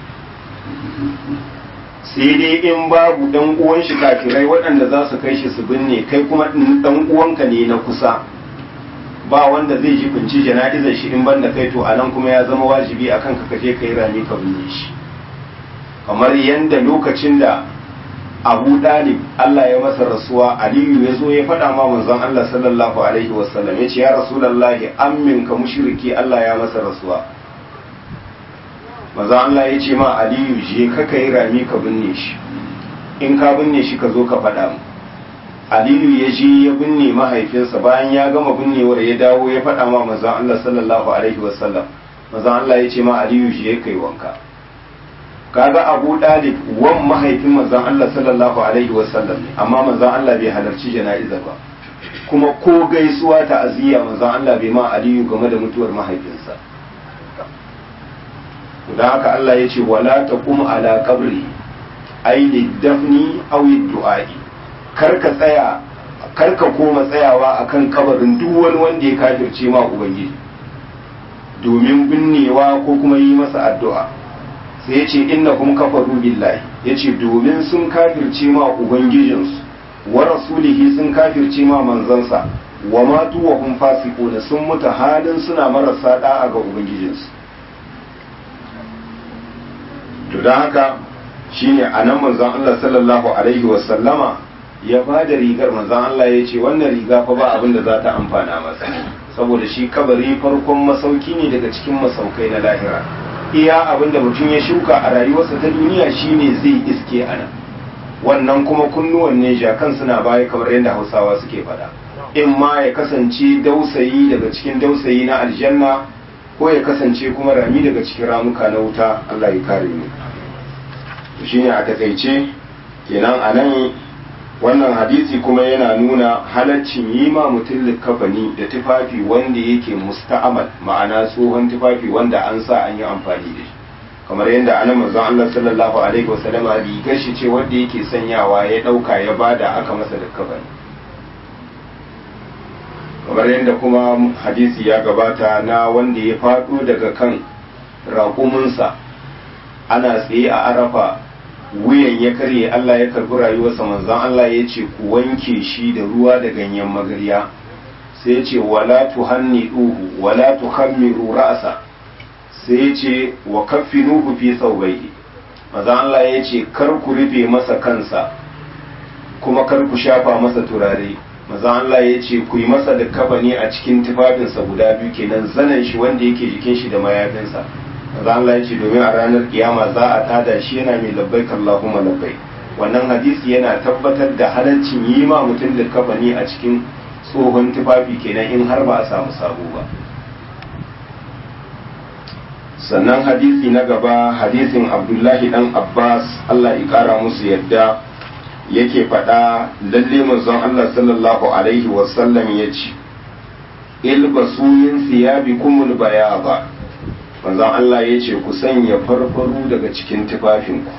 sai dai in babu dan uwan shi kafirai waɗanda za su kai shi su binne kai kuma dan uwanka ne na kusa ba wanda zai ji kunci jana'izar shi in banda kai to anan kuma ya zama wajibi akan ka kaje kai rami ka binne shi kamar yanda lokacin da abu dalib Allah ya masa rasuwa aliyu ya zo ya faɗa ma manzon Allah sallallahu alaihi wasallam ya ce ya rasulallahi ammin ka mushriki Allah ya masa rasuwa manzon Allah ya ce ma aliyu je ka kai rami ka binne shi in ka binne shi ka zo ka faɗa mu aliyu ya je ya binne mahaifinsa bayan ya gama binnewar ya dawo ya faɗa ma manzon Allah sallallahu alaihi wasallam manzon Allah ya ce ma aliyu je kai wanka kaga abu dalib wan mahaifin manzon Allah sallallahu alaihi wasallam ne amma manzon Allah bai halarci jana'iza ba kuma ko gaisuwa ta aziya manzon Allah bai ma aliyu game da mutuwar mahaifinsa don haka Allah ya ce wala taqum ala qabri ay lidafni aw du'a'i kar ka tsaya karka koma tsayawa akan kabarin duk wani wanda ya kafirce ma ubangiji domin binnewa ko kuma yi masa addu'a sai ya ce inna kuma kafaru billahi ya ce domin sun kafirce ma ubangijinsu wa rasulihi sun kafirce ma manzansa wa matu wa hum fasiquna sun mutu halin suna marasa da'a ga ubangijinsu to don haka shine anan manzon Allah sallallahu alaihi wa sallama ya ba da rigar manzon Allah ya ce wannan riga fa ba abin da za ta amfana masa saboda shi kabari farkon masauki ne daga cikin masaukai na lahira iya abin da mutum ya shuka a rayuwarsa ta duniya shine zai iske a nan wannan kuma kunnuwan ne jakan suna baya kamar yadda hausawa suke faɗa in ma ya kasance dausayi daga cikin dausayi na aljanna ko ya kasance kuma rami daga cikin ramuka na wuta Allah ya kare mu shine a takaice kenan a nan wannan hadisi kuma yana nuna halaccin yi ma mutum likafani da tufafi wanda yake musta'amal ma'ana tsohon tufafi wanda an sa an yi amfani da shi kamar yadda ana manzon Allah sallallahu alaihi wasallam rigar shi ce wanda yake sanyawa ya dauka ya bada aka masa likafani kamar yadda kuma hadisi ya gabata na wanda ya faɗo daga kan raƙuminsa ana tsaye a arafa wuyan ya karye Allah ya karbi rayuwarsa manzon Allah ya ce ku wanke shi da ruwa da ganyen magarya sai ya ce wala tuhanni duhu wala tuhammiru ra'sa sai ya ce wa kaffinuhu fi thawbayhi manzon Allah ya ce kar ku rufe masa kansa kuma kar ku shafa masa turare manzon Allah ya ce ku yi masa da kabani a cikin tufafinsa guda biyu kenan zanen shi wanda yake jikin shi da mayafinsa maza Allah ya ce domin a ranar kiyama za a tada shi yana mai labbai Allahumma labbai wannan hadisi yana tabbatar da halaccin yi ma mutum da kafani a cikin tsohon tufafi kenan in har ba a samu sabo ba sannan hadisi na gaba hadisin abdullahi dan abbas Allah ya kara musu yadda yake faɗa lalle manzon Allah sallallahu alaihi wasallam ya ce ilbasu yin siyabikumul bayaba manzon Allah ya ce ku sanya farfaru daga cikin tufafinku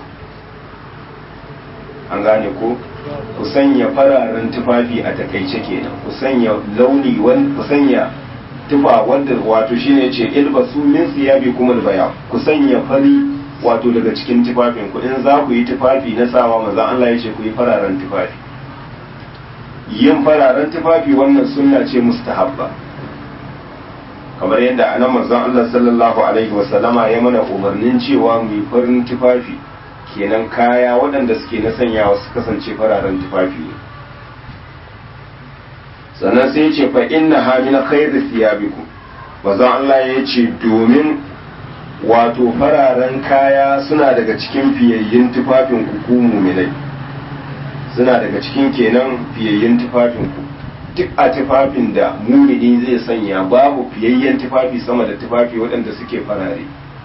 an gane ko ku sanya fararen tufafi a takaice kenan ku sanya launi ku sanya tufa wanda wato shine ce ilbasu min siyabi kuma baya ku sanya fari wato daga cikin tufafinku in za ku yi tufafi na sawa manzon Allah ya ce ku yi fararen tufafi yin fararen tufafi wannan sunna ce mustahabba kamar yadda anan manzon Allah sallallahu alaihi wasallama ya mana umarnin cewa mu yi farin tufafi kenan kaya waɗanda suke na sanyawa su kasance fararen tufafi ne sannan sai ce fa inna ha min khairi thiyabikum manzon Allah ya ce domin wato fararen kaya suna daga cikin fiyayyin tufafin ku ku mu'minai suna daga cikin kenan fiyayyin tufafin ku duk a tufafin da mumini zai sanya babu fiyayyen tufafi sama da tufafi waɗanda suke farare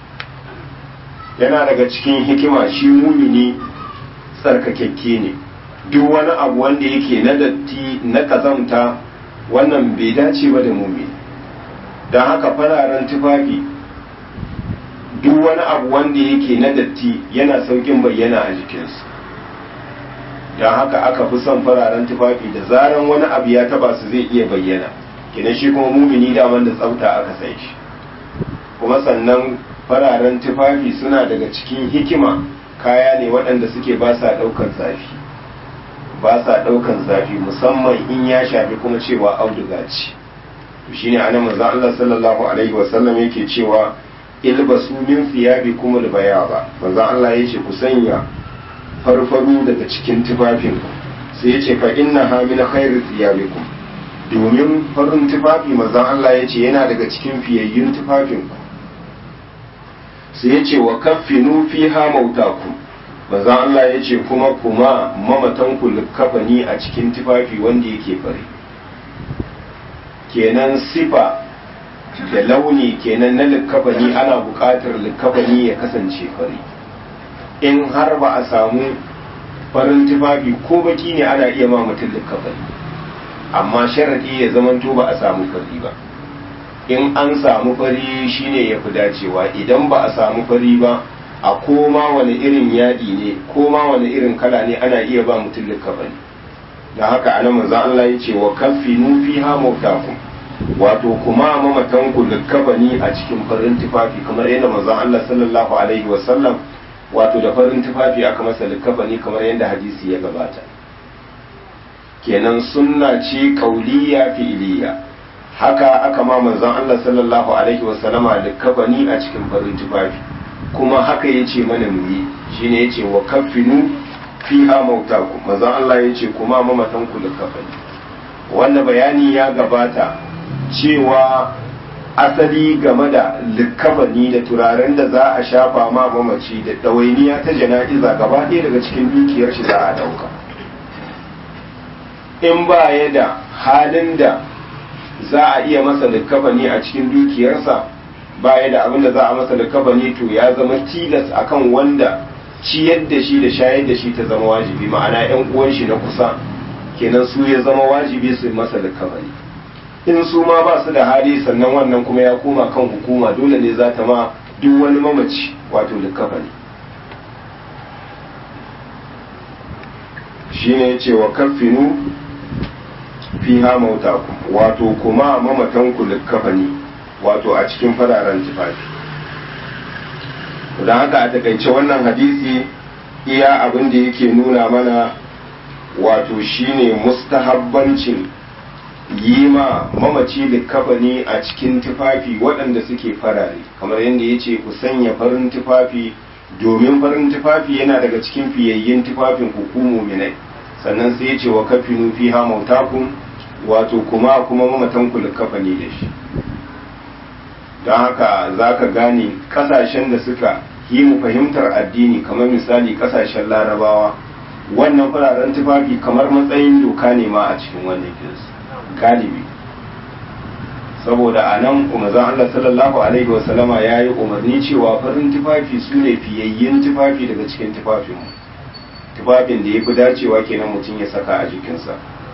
yana daga cikin hikima shi mumini tsarkakekke ne duk wani abu wanda yake na datti na kazamta wannan bai dace ba da mumini don haka fararen tufafi duk wani abu wanda yake na datti yana saukin bayyana a jikinsu don haka aka fi son fararen tufafi da zaran wani abu ya taba su zai iya bayyana kenan shi kuma mumini daman da tsafta aka san shi kuma sannan fararen tufafi suna daga cikin hikima kaya ne waɗanda suke ba sa ɗaukan zafi ba sa ɗaukan zafi musamman in ya shafi kuma cewa auduga ce shine anan manzon Allah sallallahu alaihi wasallam yake cewa ilbasu min thiyabikum albayaba manzon Allah yace ku sanya farfaru daga cikin tufafin sai yace fa inna ha min khairi thiyabikum domin farin tufafi manzon Allah yace yana daga cikin fiyayyun tufafin ku sai yace wa kaffinu fiha mautakum manzon Allah yace kuma kuma mamatan ku likafani a cikin tufafi wanda yake fari kenan sifa da launi kenan na likafani ana buƙatar likafani ya kasance fari in har ba a samu farin tufafi ko baki ne ana iya ma mutum likafani amma sharaɗi ya zamanto ba a samu fari ba in an samu fari shine ya fi dacewa idan ba a samu fari ba a koma wani irin yadi ne koma wani irin kala ne ana iya ba mutum likafani da haka ana manzon Allah ya ce wa kaffinu fiha mautakum wato kuma mamatan ku likkafani a cikin farin tufafi kamar yadda manzon Allah sallallahu alaihi wa sallam wato da farin tufafi aka masa likkafani kamar yadda hadisi ya gabata kenan sunna ce kauliya fi'iliya haka aka ma manzon Allah sallallahu alaihi wa sallama likkafani a cikin farin tufafi kuma haka yace mana mu yi shine yace wa kaffinu fiha mautakum manzon Allah yace kuma mamatan ku likkafani wannan bayani ya gabata cewa asali game da likkafani da turaren da za a shafa ma mamaci da ɗawainiya ta jana'iza gaba ɗaya daga cikin dukiyar shi za a ɗauka in ba ya da halin da za a iya masa likkafani a cikin dukiyarsa ba ya da abin da za a masa likkafani to ya zama tilas akan wanda ciyar da shi da shayar da shi ta zama wajibi ma'ana 'yan uwan shi na kusa kenan su ya zama wajibi su masa likkafani in su ma ba su da hali sannan wannan kuma ya koma kan hukuma dole ne za ta ma duk wani mamaci wato likafa ne shi ne ce wa kafinu fi mauta wato kuma mamatanku likafa ne wato a cikin fararen tufafi don haka a takaice wannan hadisi iya abin da yake nuna mana wato shine mustahabbancin yi ma mamaci likafani a cikin tufafi waɗanda suke farare kamar yadda ya ce ku sanya farin tufafi domin farin tufafi yana daga cikin fiyayyen tufafin hukumu minai sannan sai ya ce wa kafinu fi ha mautakun wato kuma kuma mamatanku likafani da shi don haka za ka gane ƙasashen da suka yi mu fahimtar addini kamar misali ƙasashen larabawa wannan fararen tufafi kamar matsayin doka ne ma a cikin wannan kinsu galibi saboda a nan umarzan Allah sallallahu Alaihi wasallama ya yi umarni cewa farin tufafi su ne fiyayyen tufafi daga cikin tufafinmu tufafin da ya fi dacewa kenan mutum ya saka a jikinsa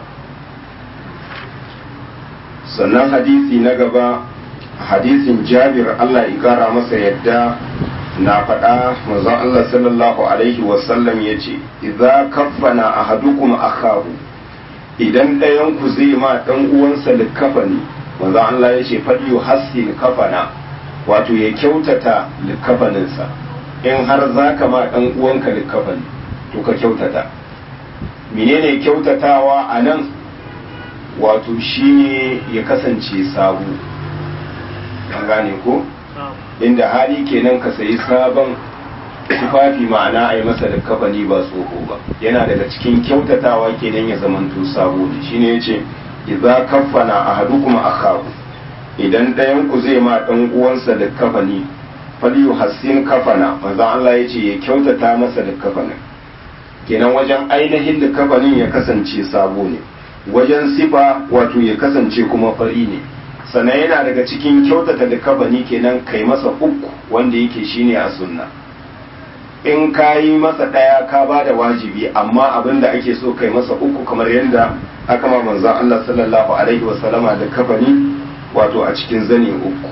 sannan hadisi na gaba hadisin jabir Allah ya kara masa yadda na faɗa manzon Allah sallallahu Alaihi wasallam ya ce idza kaffana ahadukum akahu idan ɗayan ku zai ma ɗan uwansa likafani manzo Allah ya ce fadiyu hassi kafana wato ya kyautata likafaninsa in har za ka ma ɗan uwanka likafani to ka kyautata menene kyautatawa a nan wato shine ya kasance sabu an gane ko inda hali kenan ka sayi sabon tufafi ma'ana a yi masa da kafani ba tsoho ba yana daga cikin kyautatawa kenan ya zamanto sabo ne shine yace idza kaffana ahadukum akahu idan ɗayan ku zai ma dan uwansa da kafani falyu hassin kafana manzo Allah yace ya kyautata masa da kafanin kenan wajen ainihin da kafanin ya kasance sabo ne wajen sifa wato ya kasance kuma fari ne sannan yana daga cikin kyautata da kafani kenan kai masa uku wanda yake shine a sunna in ka yi masa ɗaya ka ba da wajibi amma abin da ake so kai masa uku kamar yadda aka ma manzan Allah sallallahu alaihi wasallama da kafani wato a cikin zane uku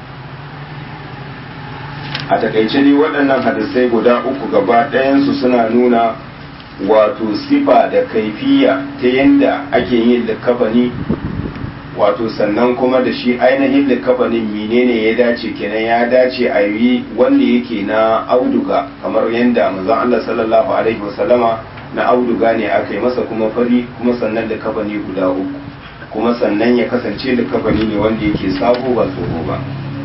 a takaice dai waɗannan hadisai guda uku gaba ɗayansu suna nuna wato sifa da kaifiya ta yadda ake yin likafani wato sannan kuma da shi ainihin likafanin menene ya dace kenan ya dace a yi wanda yake na auduga kamar yadda manzon Allah sallallahu alaihi wasallama na auduga ne aka yi masa kuma fari kuma sannan likafani guda uku kuma sannan ya kasance likafani ne wanda yake sabo ba tsoho ba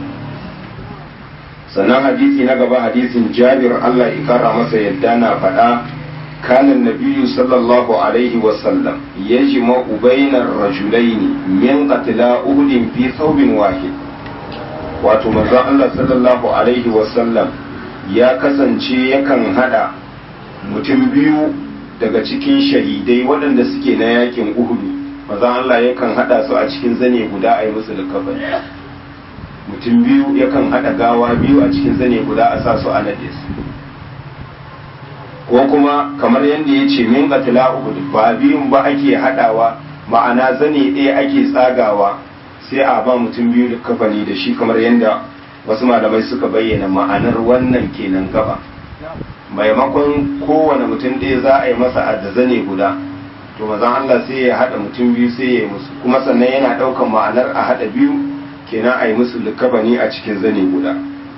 sannan hadisi na gaba hadisin Jabir Allah ya kara masa yadda na faɗa كان النبي صلى الله عليه وسلم يجمع بين الرجلين من قتلى أهد في ثوب واحد wato manzo Allah sallallahu alaihi wasallam ya kasance yakan hada mutum biyu daga cikin shahidai waɗanda suke na yakin uhudu manzo Allah yakan hada su a cikin zane guda a yi musu likafani mutum biyu yakan hada gawa biyu a cikin zane guda a sa su a nade su ko kuma kamar yadda ya ce min qatla uhud ba biyun ba ake hadawa ma'ana zane ɗaya ake tsagawa sai a ba mutum biyu da kafani da shi kamar yadda wasu malamai suka bayyana ma'anar wannan kenan gaba maimakon kowane mutum ɗaya za a yi masa da zane guda to mazan Allah sai ya haɗa mutum biyu sai ya yi musu kuma sannan yana ɗaukan ma'anar a haɗa biyu kenan a yi musu likabani a cikin zane guda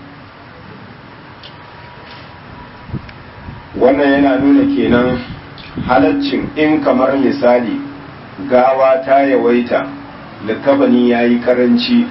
wannan yana nuna kenan halaccin in kamar misali gawa ta yawaita likabani ya yi karanci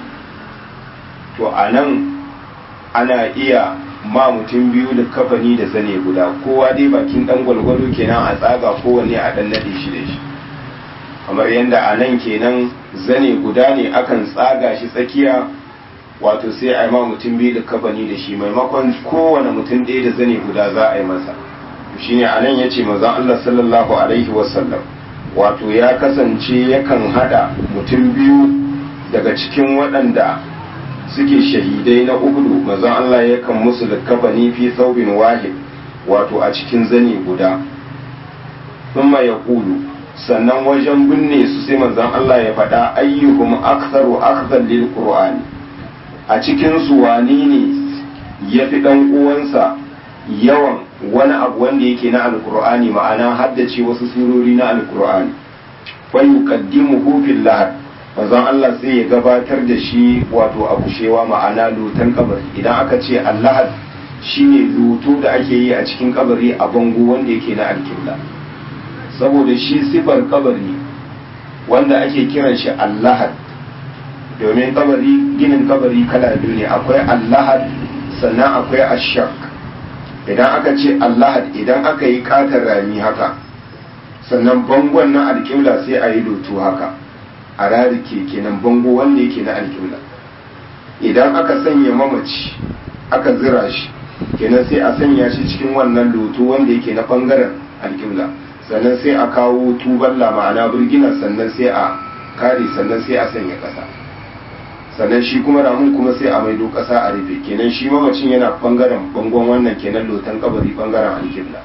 to a nan ana iya ma mutum biyu likabani da zane guda kowa dai bakin dan gwalgwado kenan a tsaga kowanne a dan nade shi da shi kamar yadda a nan kenan zane guda ne akan tsaga shi tsakiya wato sai a yi ma mutum biyu likabani da shi maimakon kowane mutum ɗaya da zane guda za a yi masa shine a nan ya ce mazan Allah sallallahu alaihi wasallam wato ya kasance yakan hada mutum biyu daga cikin waɗanda suke shahidai na uhudu mazan Allah yakan musu likafani fi saubin wahid wato a cikin zane guda thumma ya kulu sannan wajen binne su sai manzon Allah ya faɗa ayyuhum aktharu akhdhan lil qur'ani a cikin su wani ne yafi dan uwansa yawan wani abu wanda yake na alkur'ani ma'ana haddace wasu surori na alkur'ani fa yuqaddimuhu fil lahad manzon Allah sai ya gabatar da shi wato a bushewa ma'ana lutan kabari idan aka ce allahad shine lutu da ake yi a cikin kabari a bango wanda yake na alkibla saboda shi sifar kabari wanda ake kiran shi allahad domin kabari ginin kabari kala biyu ne akwai allahad sannan akwai ashak idan aka ce allahad idan aka yi katar rami haka sannan bangon na alƙibla sai a yi lotu haka a rarike kenan bango wanda yake na alƙibla idan aka sanya mamaci aka zira shi kenan sai a sanya shi cikin wannan lotu wanda yake na bangaren alƙibla sannan sai a kawo tuballa ma'ana burgina sannan sai a kare sannan sai a sanya ƙasa sannan shi kuma ramun kuma sai a maido ƙasa a rufe kenan shi mamacin yana bangaren bangon wannan kenan lotan kabari bangaren alkibla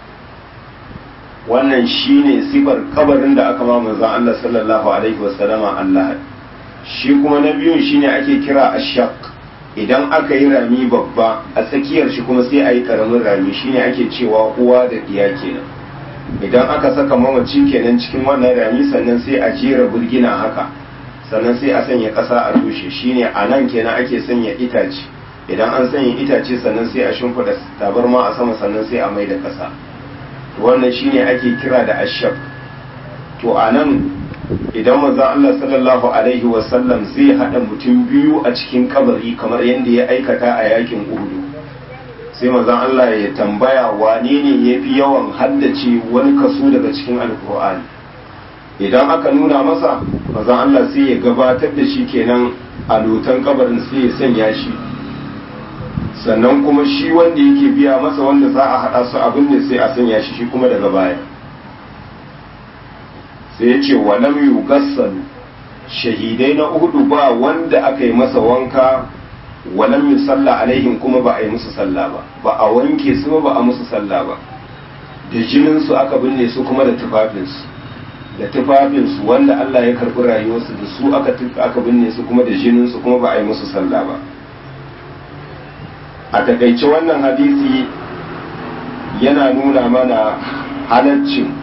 wannan shine sifar kabarin da aka ma manzon Allah sallallahu alaihi wasallama Allah shi kuma na biyun shine ake kira ashaq idan aka yi rami babba a tsakiyar shi kuma sai a yi karamin rami shine ake cewa uwa da diya kenan idan aka saka mamaci kenan cikin wannan rami sannan sai a jera burgina haka sannan sai a sanya ƙasa a rushe shine a nan kenan ake sanya itace idan an sanya itace sannan sai a shimfiɗa tabarma a sama sannan sai a mai da ƙasa wannan shine ake kira da ashab to a nan idan manzon Allah sallallahu alaihi wasallam zai haɗa mutum biyu a cikin kabari kamar yadda ya aikata a yakin Uhud sai manzon Allah ya tambaya wane ne yafi yawan haddace wani kaso daga cikin alkur'ani idan aka nuna masa mazan Allah sai ya gabatar da shi kenan a lotan kabarin sai ya sanya shi sannan kuma shi wanda yake biya masa wanda za a haɗa su abin ne sai a sanya shi shi kuma daga baya sai ya ce wa lam yugassalu shahidai na uhudu ba wanda aka yi masa wanka wa lam yusalla alaihim kuma ba a yi musu sallah ba ba a wanke su ba a musu sallah ba da jinin su aka binne su kuma da tufafinsu da tufafinsu wanda Allah ya karɓi rayuwarsu da su aka aka binne su kuma da jininsu kuma ba a yi musu sallah ba a takaice wannan hadisi yana nuna mana halaccin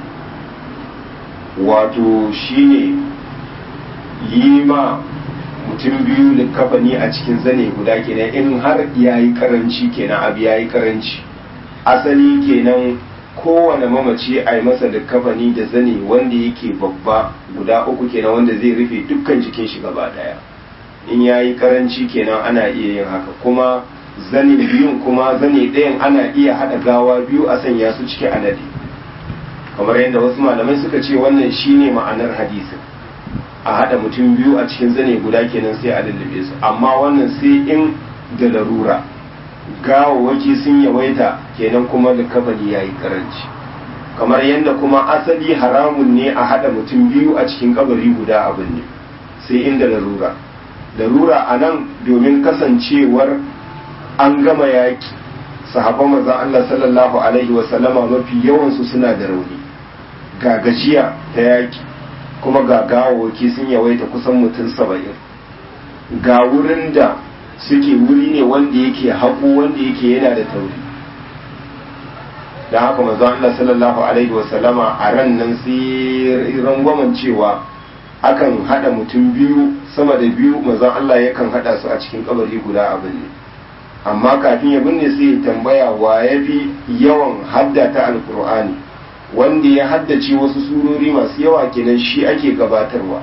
wato shine yi ma mutum biyu da kafani a cikin zane guda kenan in har yayi karanci kenan abu yayi karanci asali kenan kowane mamaci a yi masa da kafani da zane wanda yake babba guda uku kenan wanda zai rufe dukkan jikin shi gaba daya in ya yi karanci kenan ana iya yin haka kuma zane biyun kuma zane ɗayan ana iya haɗa gawa biyu a sanya su ciki anadi kamar yadda wasu malamai suka ce wannan shine ma'anar hadisin a haɗa mutum biyu a cikin zane guda kenan sai a lullube su amma wannan sai in da larura gawawaki sun yawaita kenan kuma da kafani ya yi karanci kamar yadda kuma asali haramun ne a haɗa mutum biyu a cikin kabari guda abin ne sai inda larura larura a nan domin kasancewar an gama yaƙi sahabban manzon Allah sallallahu alaihi wasallama mafi yawansu suna da rauni ga gajiya ta yaƙi kuma ga gawawaki sun yawaita kusan mutum saba'in ga wurin da suke wuri ne wanda yake haƙo wanda yake yana da tauri don haka manzo Allah sallallahu alaihi wasallama a ran nan sai rangwamen cewa akan hada mutum biyu sama da biyu manzo Allah yakan hada su a cikin kabari guda abin ne amma kafin ya binne sai ya tambaya wa ya fi yawan hadda ta alkur'ani wanda ya haddace wasu surori masu yawa kenan shi ake gabatarwa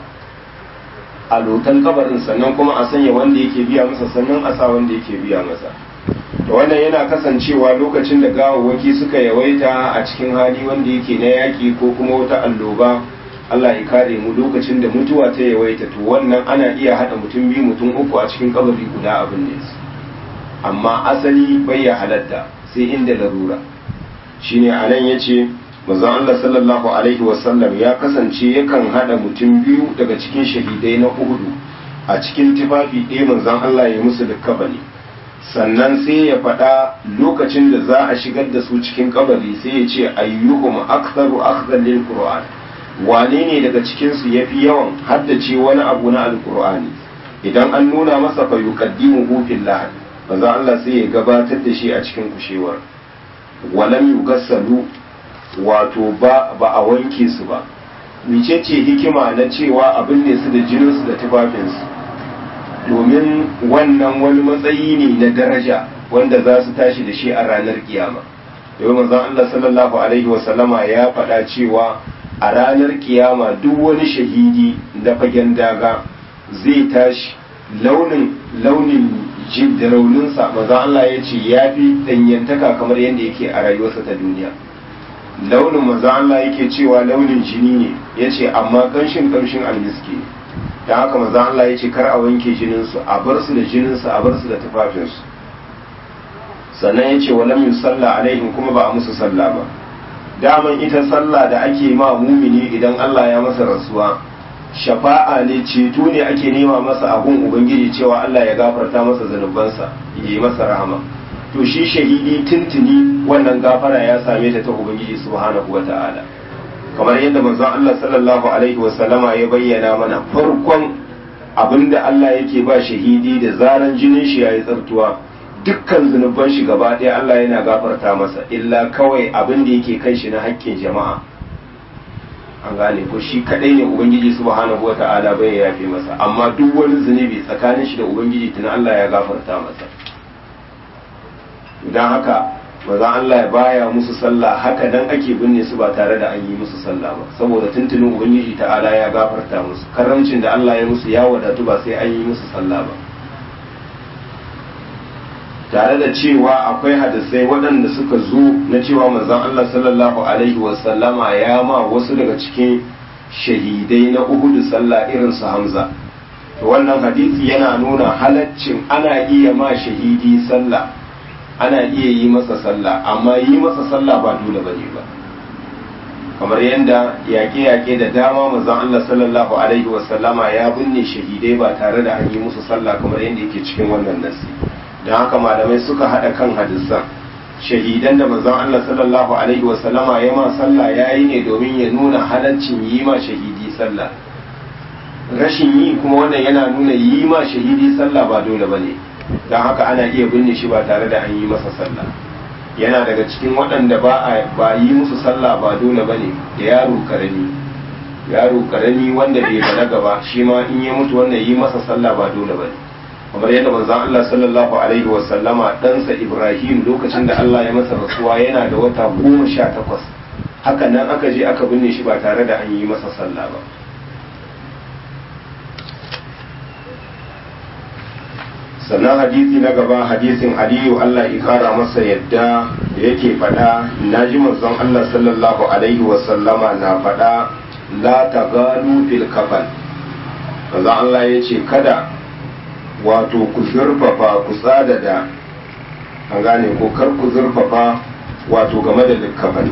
a lotan kabarin sannan kuma a sanya wanda yake biya masa sannan a sa wanda yake biya masa da wannan yana kasancewa lokacin da gawawwaki suka yawaita a cikin hali wanda yake na yaƙi ko kuma wata alloba Allah ya kare mu lokacin da mutuwa ta yawaita to wannan ana iya haɗa mutum biyu mutum uku a cikin kabari guda abin ne amma asali bai ya halatta sai inda larura shine anan yace manzon Allah sallallahu alaihi wasallam ya kasance yakan hada mutum biyu daga cikin shahidai na Uhud a cikin tufafi ɗaya manzon Allah ya musu likkabani sannan sai ya faɗa lokacin da za a shigar da su cikin kabari sai ya ce ayyuhum aktharu akhdhan lil qur'an wane ne daga cikin su yafi yawan haddace wani abu na alqur'ani idan an nuna masa fa yuqaddimu fillah manzon Allah sai ya gabatar da shi a cikin kushewar walam yugassalu wato ba ba a wanke su ba micece hikima na cewa abin ne su da jininsu da tufafinsu domin wannan wani matsayi ne na daraja wanda za su tashi da shi a ranar kiyama domin manzon Allah sallallahu alaihi wasallama ya faɗa cewa a ranar kiyama duk wani shahidi da fagen daga zai tashi launin launin jin da rauninsa manzon Allah ya ce ya fi ɗanyantaka kamar yadda yake a rayuwarsa ta duniya launin manzo Allah yake cewa launin jini ne yace amma kanshin kanshin almiski ne dan haka manzo Allah yace kar a wanke jinin su a bar su da jinin su a bar su da tufafin su sannan yace walam yusalla alaihim kuma ba a musu sallah ba daman ita sallah da ake ma mumini idan Allah ya masa rasuwa shafa'a ne ceto ne ake nema masa abun ubangiji cewa Allah ya gafarta masa zanubansa ya yi masa rahama to shi shahidi tuntuni wannan gafara ya same ta ta ubangiji subhanahu wa ta'ala kamar yadda manzon Allah sallallahu alaihi wa sallama ya bayyana mana farkon abinda Allah yake ba shahidi da zaran jinin shi yayi tsartuwa dukkan zunuban shi gaba ɗaya Allah yana gafarta masa illa kawai abin da yake kan shi na haƙƙin jama'a an gane ko shi kadai ne ubangiji subhanahu wa ta'ala bai yafe masa amma duk wani zunubi tsakanin shi da ubangiji tuna Allah ya gafarta masa don haka mazan Allah ya baya musu sallah haka dan ake binne su ba tare da an yi musu sallah ba saboda tuntunin ubangiji ta'ala ya gafarta musu karamcin da Allah ya musu ya wadatu ba sai an yi musu sallah ba tare da cewa akwai hadisai waɗanda suka zo na cewa manzon Allah sallallahu alaihi wasallama ya ma wasu daga cikin shahidai na uhudu sallah irin su Hamza to wannan hadisi yana nuna halaccin ana iya ma shahidi sallah ana iya yi masa sallah amma yi masa sallah ba dole bane ba kamar yadda yaƙe-yaƙe da dama manzon Allah sallallahu alaihi wasallama ya binne shahidai ba tare da an yi musu sallah kamar yadda yake cikin wannan nasi don haka malamai suka haɗa kan hadisan shahidan da manzon Allah sallallahu alaihi wasallama ya ma sallah ya yi ne domin ya nuna halaccin yi ma shahidi sallah rashin yi kuma wannan yana nuna yi ma shahidi sallah ba dole ba ne don haka ana iya binne shi ba tare da an yi masa sallah yana daga cikin waɗanda ba a ba yi musu sallah ba dole ba ne da yaro karami yaro karami wanda bai balaga ba shi ma in ya mutu wannan yi masa sallah ba dole ba ne kamar yadda manzon Allah sallallahu alaihi wa sallama ɗansa Ibrahim lokacin da Allah ya masa rasuwa yana da wata goma sha takwas haka nan aka je aka binne shi ba tare da an yi masa sallah ba sannan hadisi na gaba hadisin aliyu Allah ya kara masa yadda da yake faɗa na ji manzon Allah sallallahu alaihi wa sallama na faɗa la tagalu fil kafan manzon Allah ya ce kada wato ku zurfafa ku tsada da an gane ko kar ku zurfafa wato game da likkafani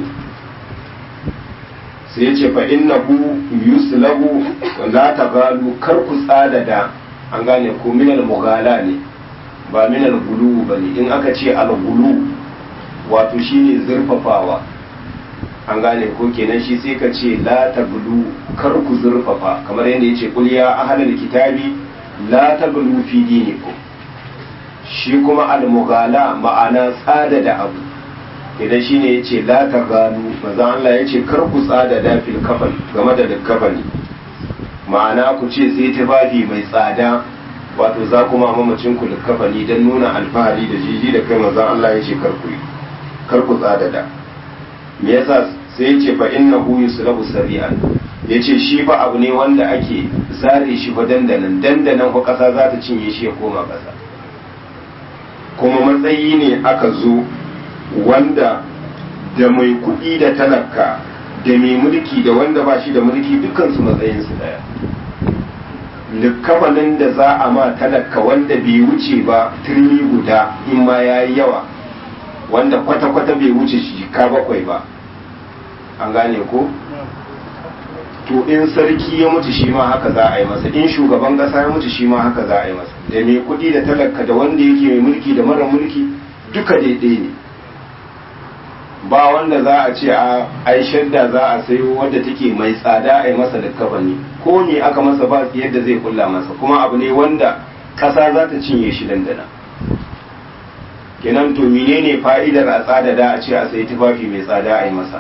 sai ya ce fa innahu yuslabu la tagalu kar ku tsada da an gane ko minal mughala ne ba minal gulu ba ne in aka ce al gulu wato shine zurfafawa an gane ko kenan shi sai ka ce la taglu kar ku zurfafa kamar yadda yace qul ya ahlal kitabi la taglu fi dinikum shi kuma al mughala ma'ana tsada da abu idan shine yace la ta gano manzon Allah yace kar ku tsada dafil kafan game da kafani ma'ana ku ce sai tufafi mai tsada wato za ku ma mamacin ku kafani don nuna alfahari da jiji da kai manzon Allah yace kar ku kar ku tsada da me yasa sai yace fa innahu yusrabu sari'an yace shi fa abu ne wanda ake zare shi fa dandanan dandanan ko kasa za ta cinye shi ya koma kasa kuma matsayi ne aka zo wanda da mai kuɗi da talaka da mai mulki da wanda ba shi da mulki dukansu matsayinsu daya likafanin da za a ma talaka wanda bai wuce ba turmi guda in ma ya yi yawa wanda kwata-kwata bai wuce shi ka bakwai ba an gane ko to in sarki ya mutu shi ma haka za a yi masa in shugaban kasa ya mutu shi ma haka za a yi masa da mai kuɗi da talaka da wanda yake mai mulki da mara mulki duka daidai ne ba wanda za a ce a ai shadda za a sayo wadda take mai tsada a yi masa da kafani ko ne aka masa ba yadda zai kulla masa kuma abu ne wanda kasa za ta cinye shi dandana kenan to menene fa'idar a tsada da a ce a sayi tufafi mai tsada a yi masa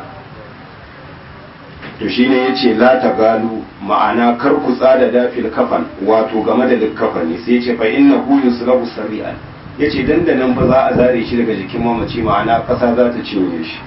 to shine yace la ta galu ma'ana kar ku tsada dafil kafan wato game da likkafani sai yace fa innahu yusrabu sari'an yace dandanan fa za a zare shi daga jikin mamaci ma'ana kasa za ta cinye shi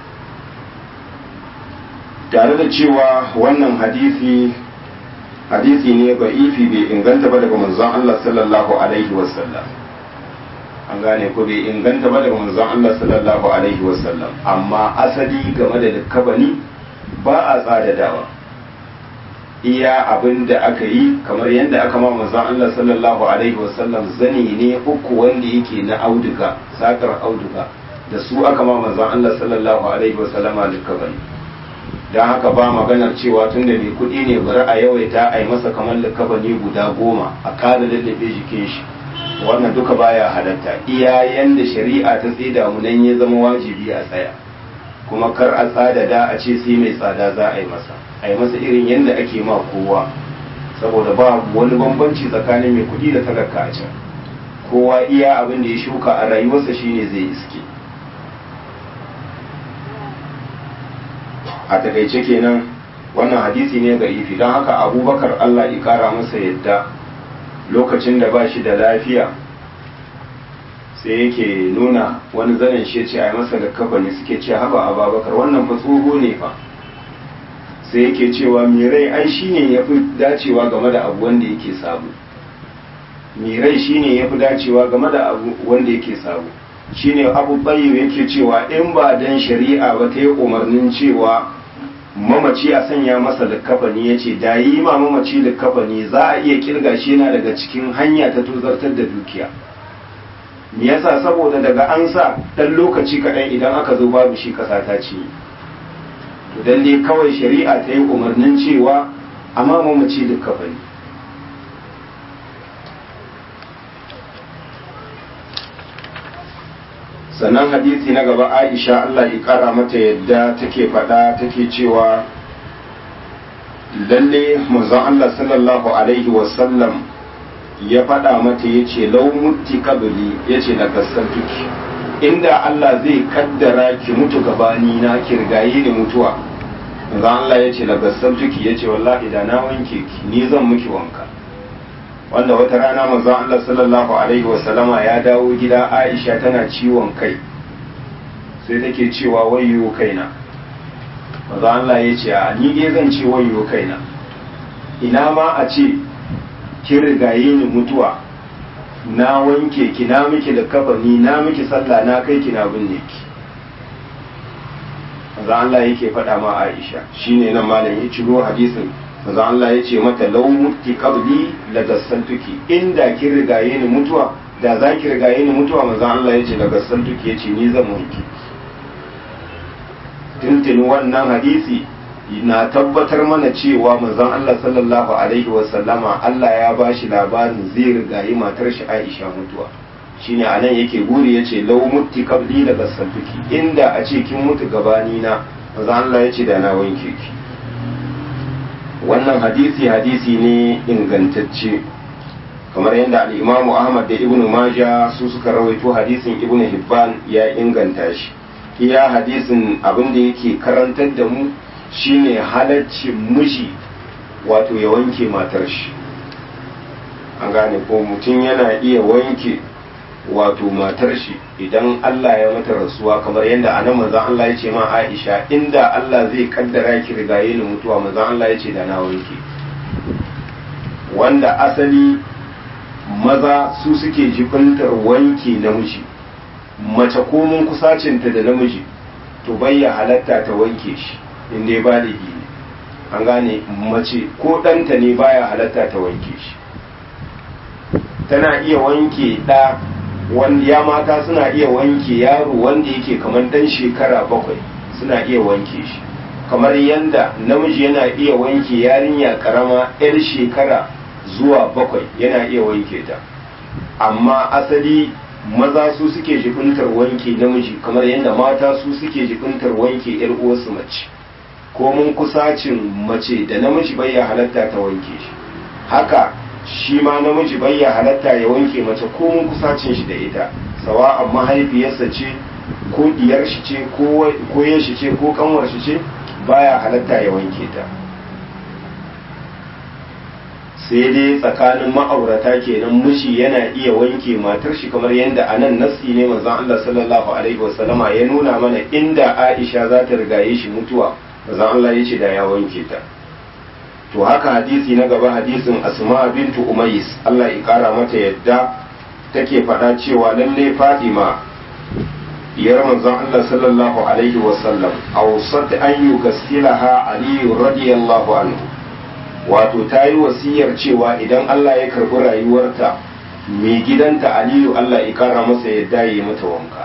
tare da cewa wannan hadisi hadisi ne ba'ifi bai inganta ba daga manzon Allah sallallahu alaihi wasallam an gane ko bai inganta ba daga manzon Allah sallallahu alaihi wasallam amma asali game da likkafani ba a tsadadawa iya abin da aka yi kamar yadda aka ma manzon Allah sallallahu alaihi wasallam zani ne uku wanda yake na auduga sakar auduga da su aka ma manzon Allah sallallahu alaihi wasallama likabani don haka ba maganar cewa tun da mai kuɗi ne bari a yawaita a yi masa kamar likabani guda goma a kada lallabe jikin shi wannan duka baya halatta iya yanda shari'a ta tsida mu nan ya zama wajibi a tsaya kuma kar a tsada da a ce sai mai tsada za a yi masa a yi masa irin yadda ake ma kowa saboda ba wani bambanci tsakanin mai kuɗi da talaka a can kowa iya abin da ya shuka a rayuwarsa shine zai iske a takaice kenan wannan hadisi ne ga ifi don haka abubakar allah ya kara masa yadda lokacin da ba shi da lafiya sai yake nuna wani zanen shi ce a yi masa da kafani suke ce haba a babakar wannan fa tsoho ne fa sai yake cewa mirai ai shine ya fi dacewa game da abu wanda yake sabo mirai shine ya fi dacewa game da abu wanda yake sabo shine abu bayyau yake cewa in ba dan shari'a ba ta yi umarnin cewa mamaci a sanya masa likkafani ya ce da yi ma mamaci likkafani za a iya kirga shi yana daga cikin hanya ta tozartar da dukiya me yasa saboda daga an sa dan lokaci kaɗan idan aka zo babu shi ƙasa ta ci to dan dai kawai shari'a ta yi umarnin cewa amma mamaci likkafani sannan hadisi na gaba aisha Allah ya kara mata yadda take faɗa take cewa lalle manzon Allah sallallahu alaihi wasallam ya faɗa mata ya ce lau mutti kabili ya ce na tuki inda Allah zai kaddara ki mutu gabani na kirgaye da mutuwa manzon Allah ya ce na tuki ya ce wallahi da na wanke ki ni zan miki wanka wanda wata rana manzon Allah sallallahu alaihi wasallama ya dawo gida Aisha tana ciwon kai sai take cewa wayyo kaina manzon Allah ya ce a ni dai zan ce wayyo kaina ina ma a ce kin rigaye ni mutuwa na wanke ki na miki da kafani na miki sallah na kai ki na binne ki manzon Allah yake faɗa ma Aisha shine nan malam ya ciro hadisin manzo Allah ya ce mata law mutti qabli la gassantuki inda kin rigaye ni mutuwa da za ki rigaye ni mutuwa manzo Allah ya ce la gassantuki ya ce ni zan wanki tuntuni wannan hadisi na tabbatar mana cewa manzon Allah sallallahu alaihi wa sallama Allah ya bashi labarin zai rigayi matar shi Aisha mutuwa shine anan yake guri yace law mutti qabli la gassantuki inda a ce kin mutu gabani na manzo Allah ya ce da na wanke ki wannan hadisi hadisi ne ingantacce kamar yadda al'imamu ahmad da ibnu maja su suka rawaito hadisin ibnu hibban ya inganta shi iya hadisin abin da yake karantar da mu shine halaccin miji wato ya wanke matar shi an gane ko mutum yana iya wanke wato matar shi idan Allah ya mata rasuwa kamar yadda anan manzon Allah ya ce ma Aisha inda Allah zai kaddara ki rigaye ni mutuwa manzon Allah ya ce da na wanke wanda asali maza su suke jibintar wanke namiji mace ko mun kusacinta da namiji to bayya halatta ta wanke shi inda ya bada gini an gane mace ko ɗanta ne baya halatta ta wanke shi tana iya wanke ɗa wanda ya mata suna iya wanke yaro wanda yake kamar dan shekara bakwai suna iya wanke shi kamar yadda namiji yana iya wanke yarinya karama yar shekara zuwa bakwai yana iya wanke ta amma asali maza su suke jikuntar wanke namiji kamar yadda mata su suke jikuntar wanke yar uwarsu mace ko mun kusacin mace da namiji bai ya halatta ta wanke shi haka shi ma namiji bai ya halatta ya wanke mace ko mun kusacin shi da ita sawa amma mahaifiyarsa ce ko diyar shi ce ko yan shi ce ko kanwar shi ce baya halatta ya wanke ta sai dai tsakanin ma'aurata kenan miji yana iya wanke matar shi kamar yadda a nan nassi ne manzon Allah sallallahu alaihi wasallama ya nuna mana inda Aisha za ta rigaye shi mutuwa manzon Allah ya ce da ya wanke ta to haka hadisi na gaba hadisin asma bintu umais Allah ya kara mata yadda take faɗa cewa lalle Fatima diyar manzon Allah sallallahu alaihi wasallam awsat an yugassilaha Ali radiyallahu anhu wato ta yi wasiyar cewa idan Allah ya karbi rayuwarta mai gidanta Aliyu Allah ya kara masa yadda ya yi mata wanka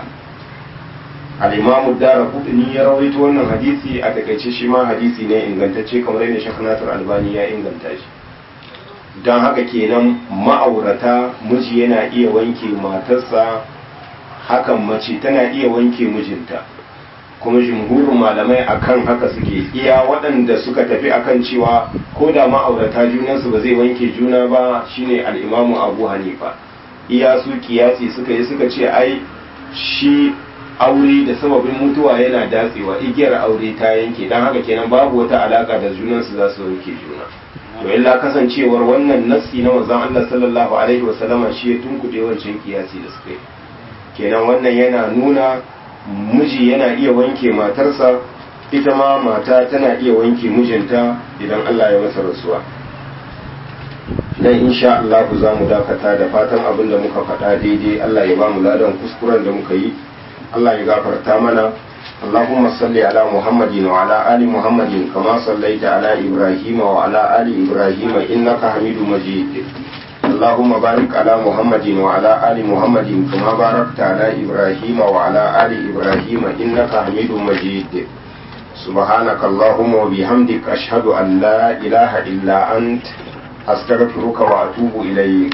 al-imamu dara kudini ya rawaito wannan hadisi a takaice shi ma hadisi ne ingantacce kamar yadda shek nasir albani ya inganta shi don haka kenan ma'aurata miji yana iya wanke matarsa hakan mace tana iya wanke mijinta kuma jumhurin malamai akan haka suke iya waɗanda suka tafi akan cewa ko da ma'aurata junansu ba zai wanke juna ba shine al'imamu abu hanifa iya su kiyasi suka yi suka ce ai shi aure da sababin mutuwa yana datsewa igiyar aure ta yanke don haka kenan babu wata alaka da junansu za su wanke juna to illa kasancewar wannan nassi na manzon Allah sallallahu alaihi wasallama shi ya tunkuɗe wancan kiyasi da suka yi kenan wannan yana nuna miji yana iya wanke matarsa ita ma mata tana iya wanke mijinta idan Allah ya masa rasuwa dan insha Allah za mu dakata da fatan abin da muka faɗa daidai Allah ya ba mu ladan kuskuren da muka yi Allah ya gafarta mana اللهم صل على محمد وعلى آل محمد كما صليت على إبراهيم وعلى آل إبراهيم إنك حميد مجيد اللهم بارك على محمد وعلى آل محمد كما باركت على إبراهيم وعلى آل إبراهيم إنك حميد مجيد سبحانك اللهم وبحمدك أشهد أن لا إله إلا أنت أستغفرك وأتوب إليك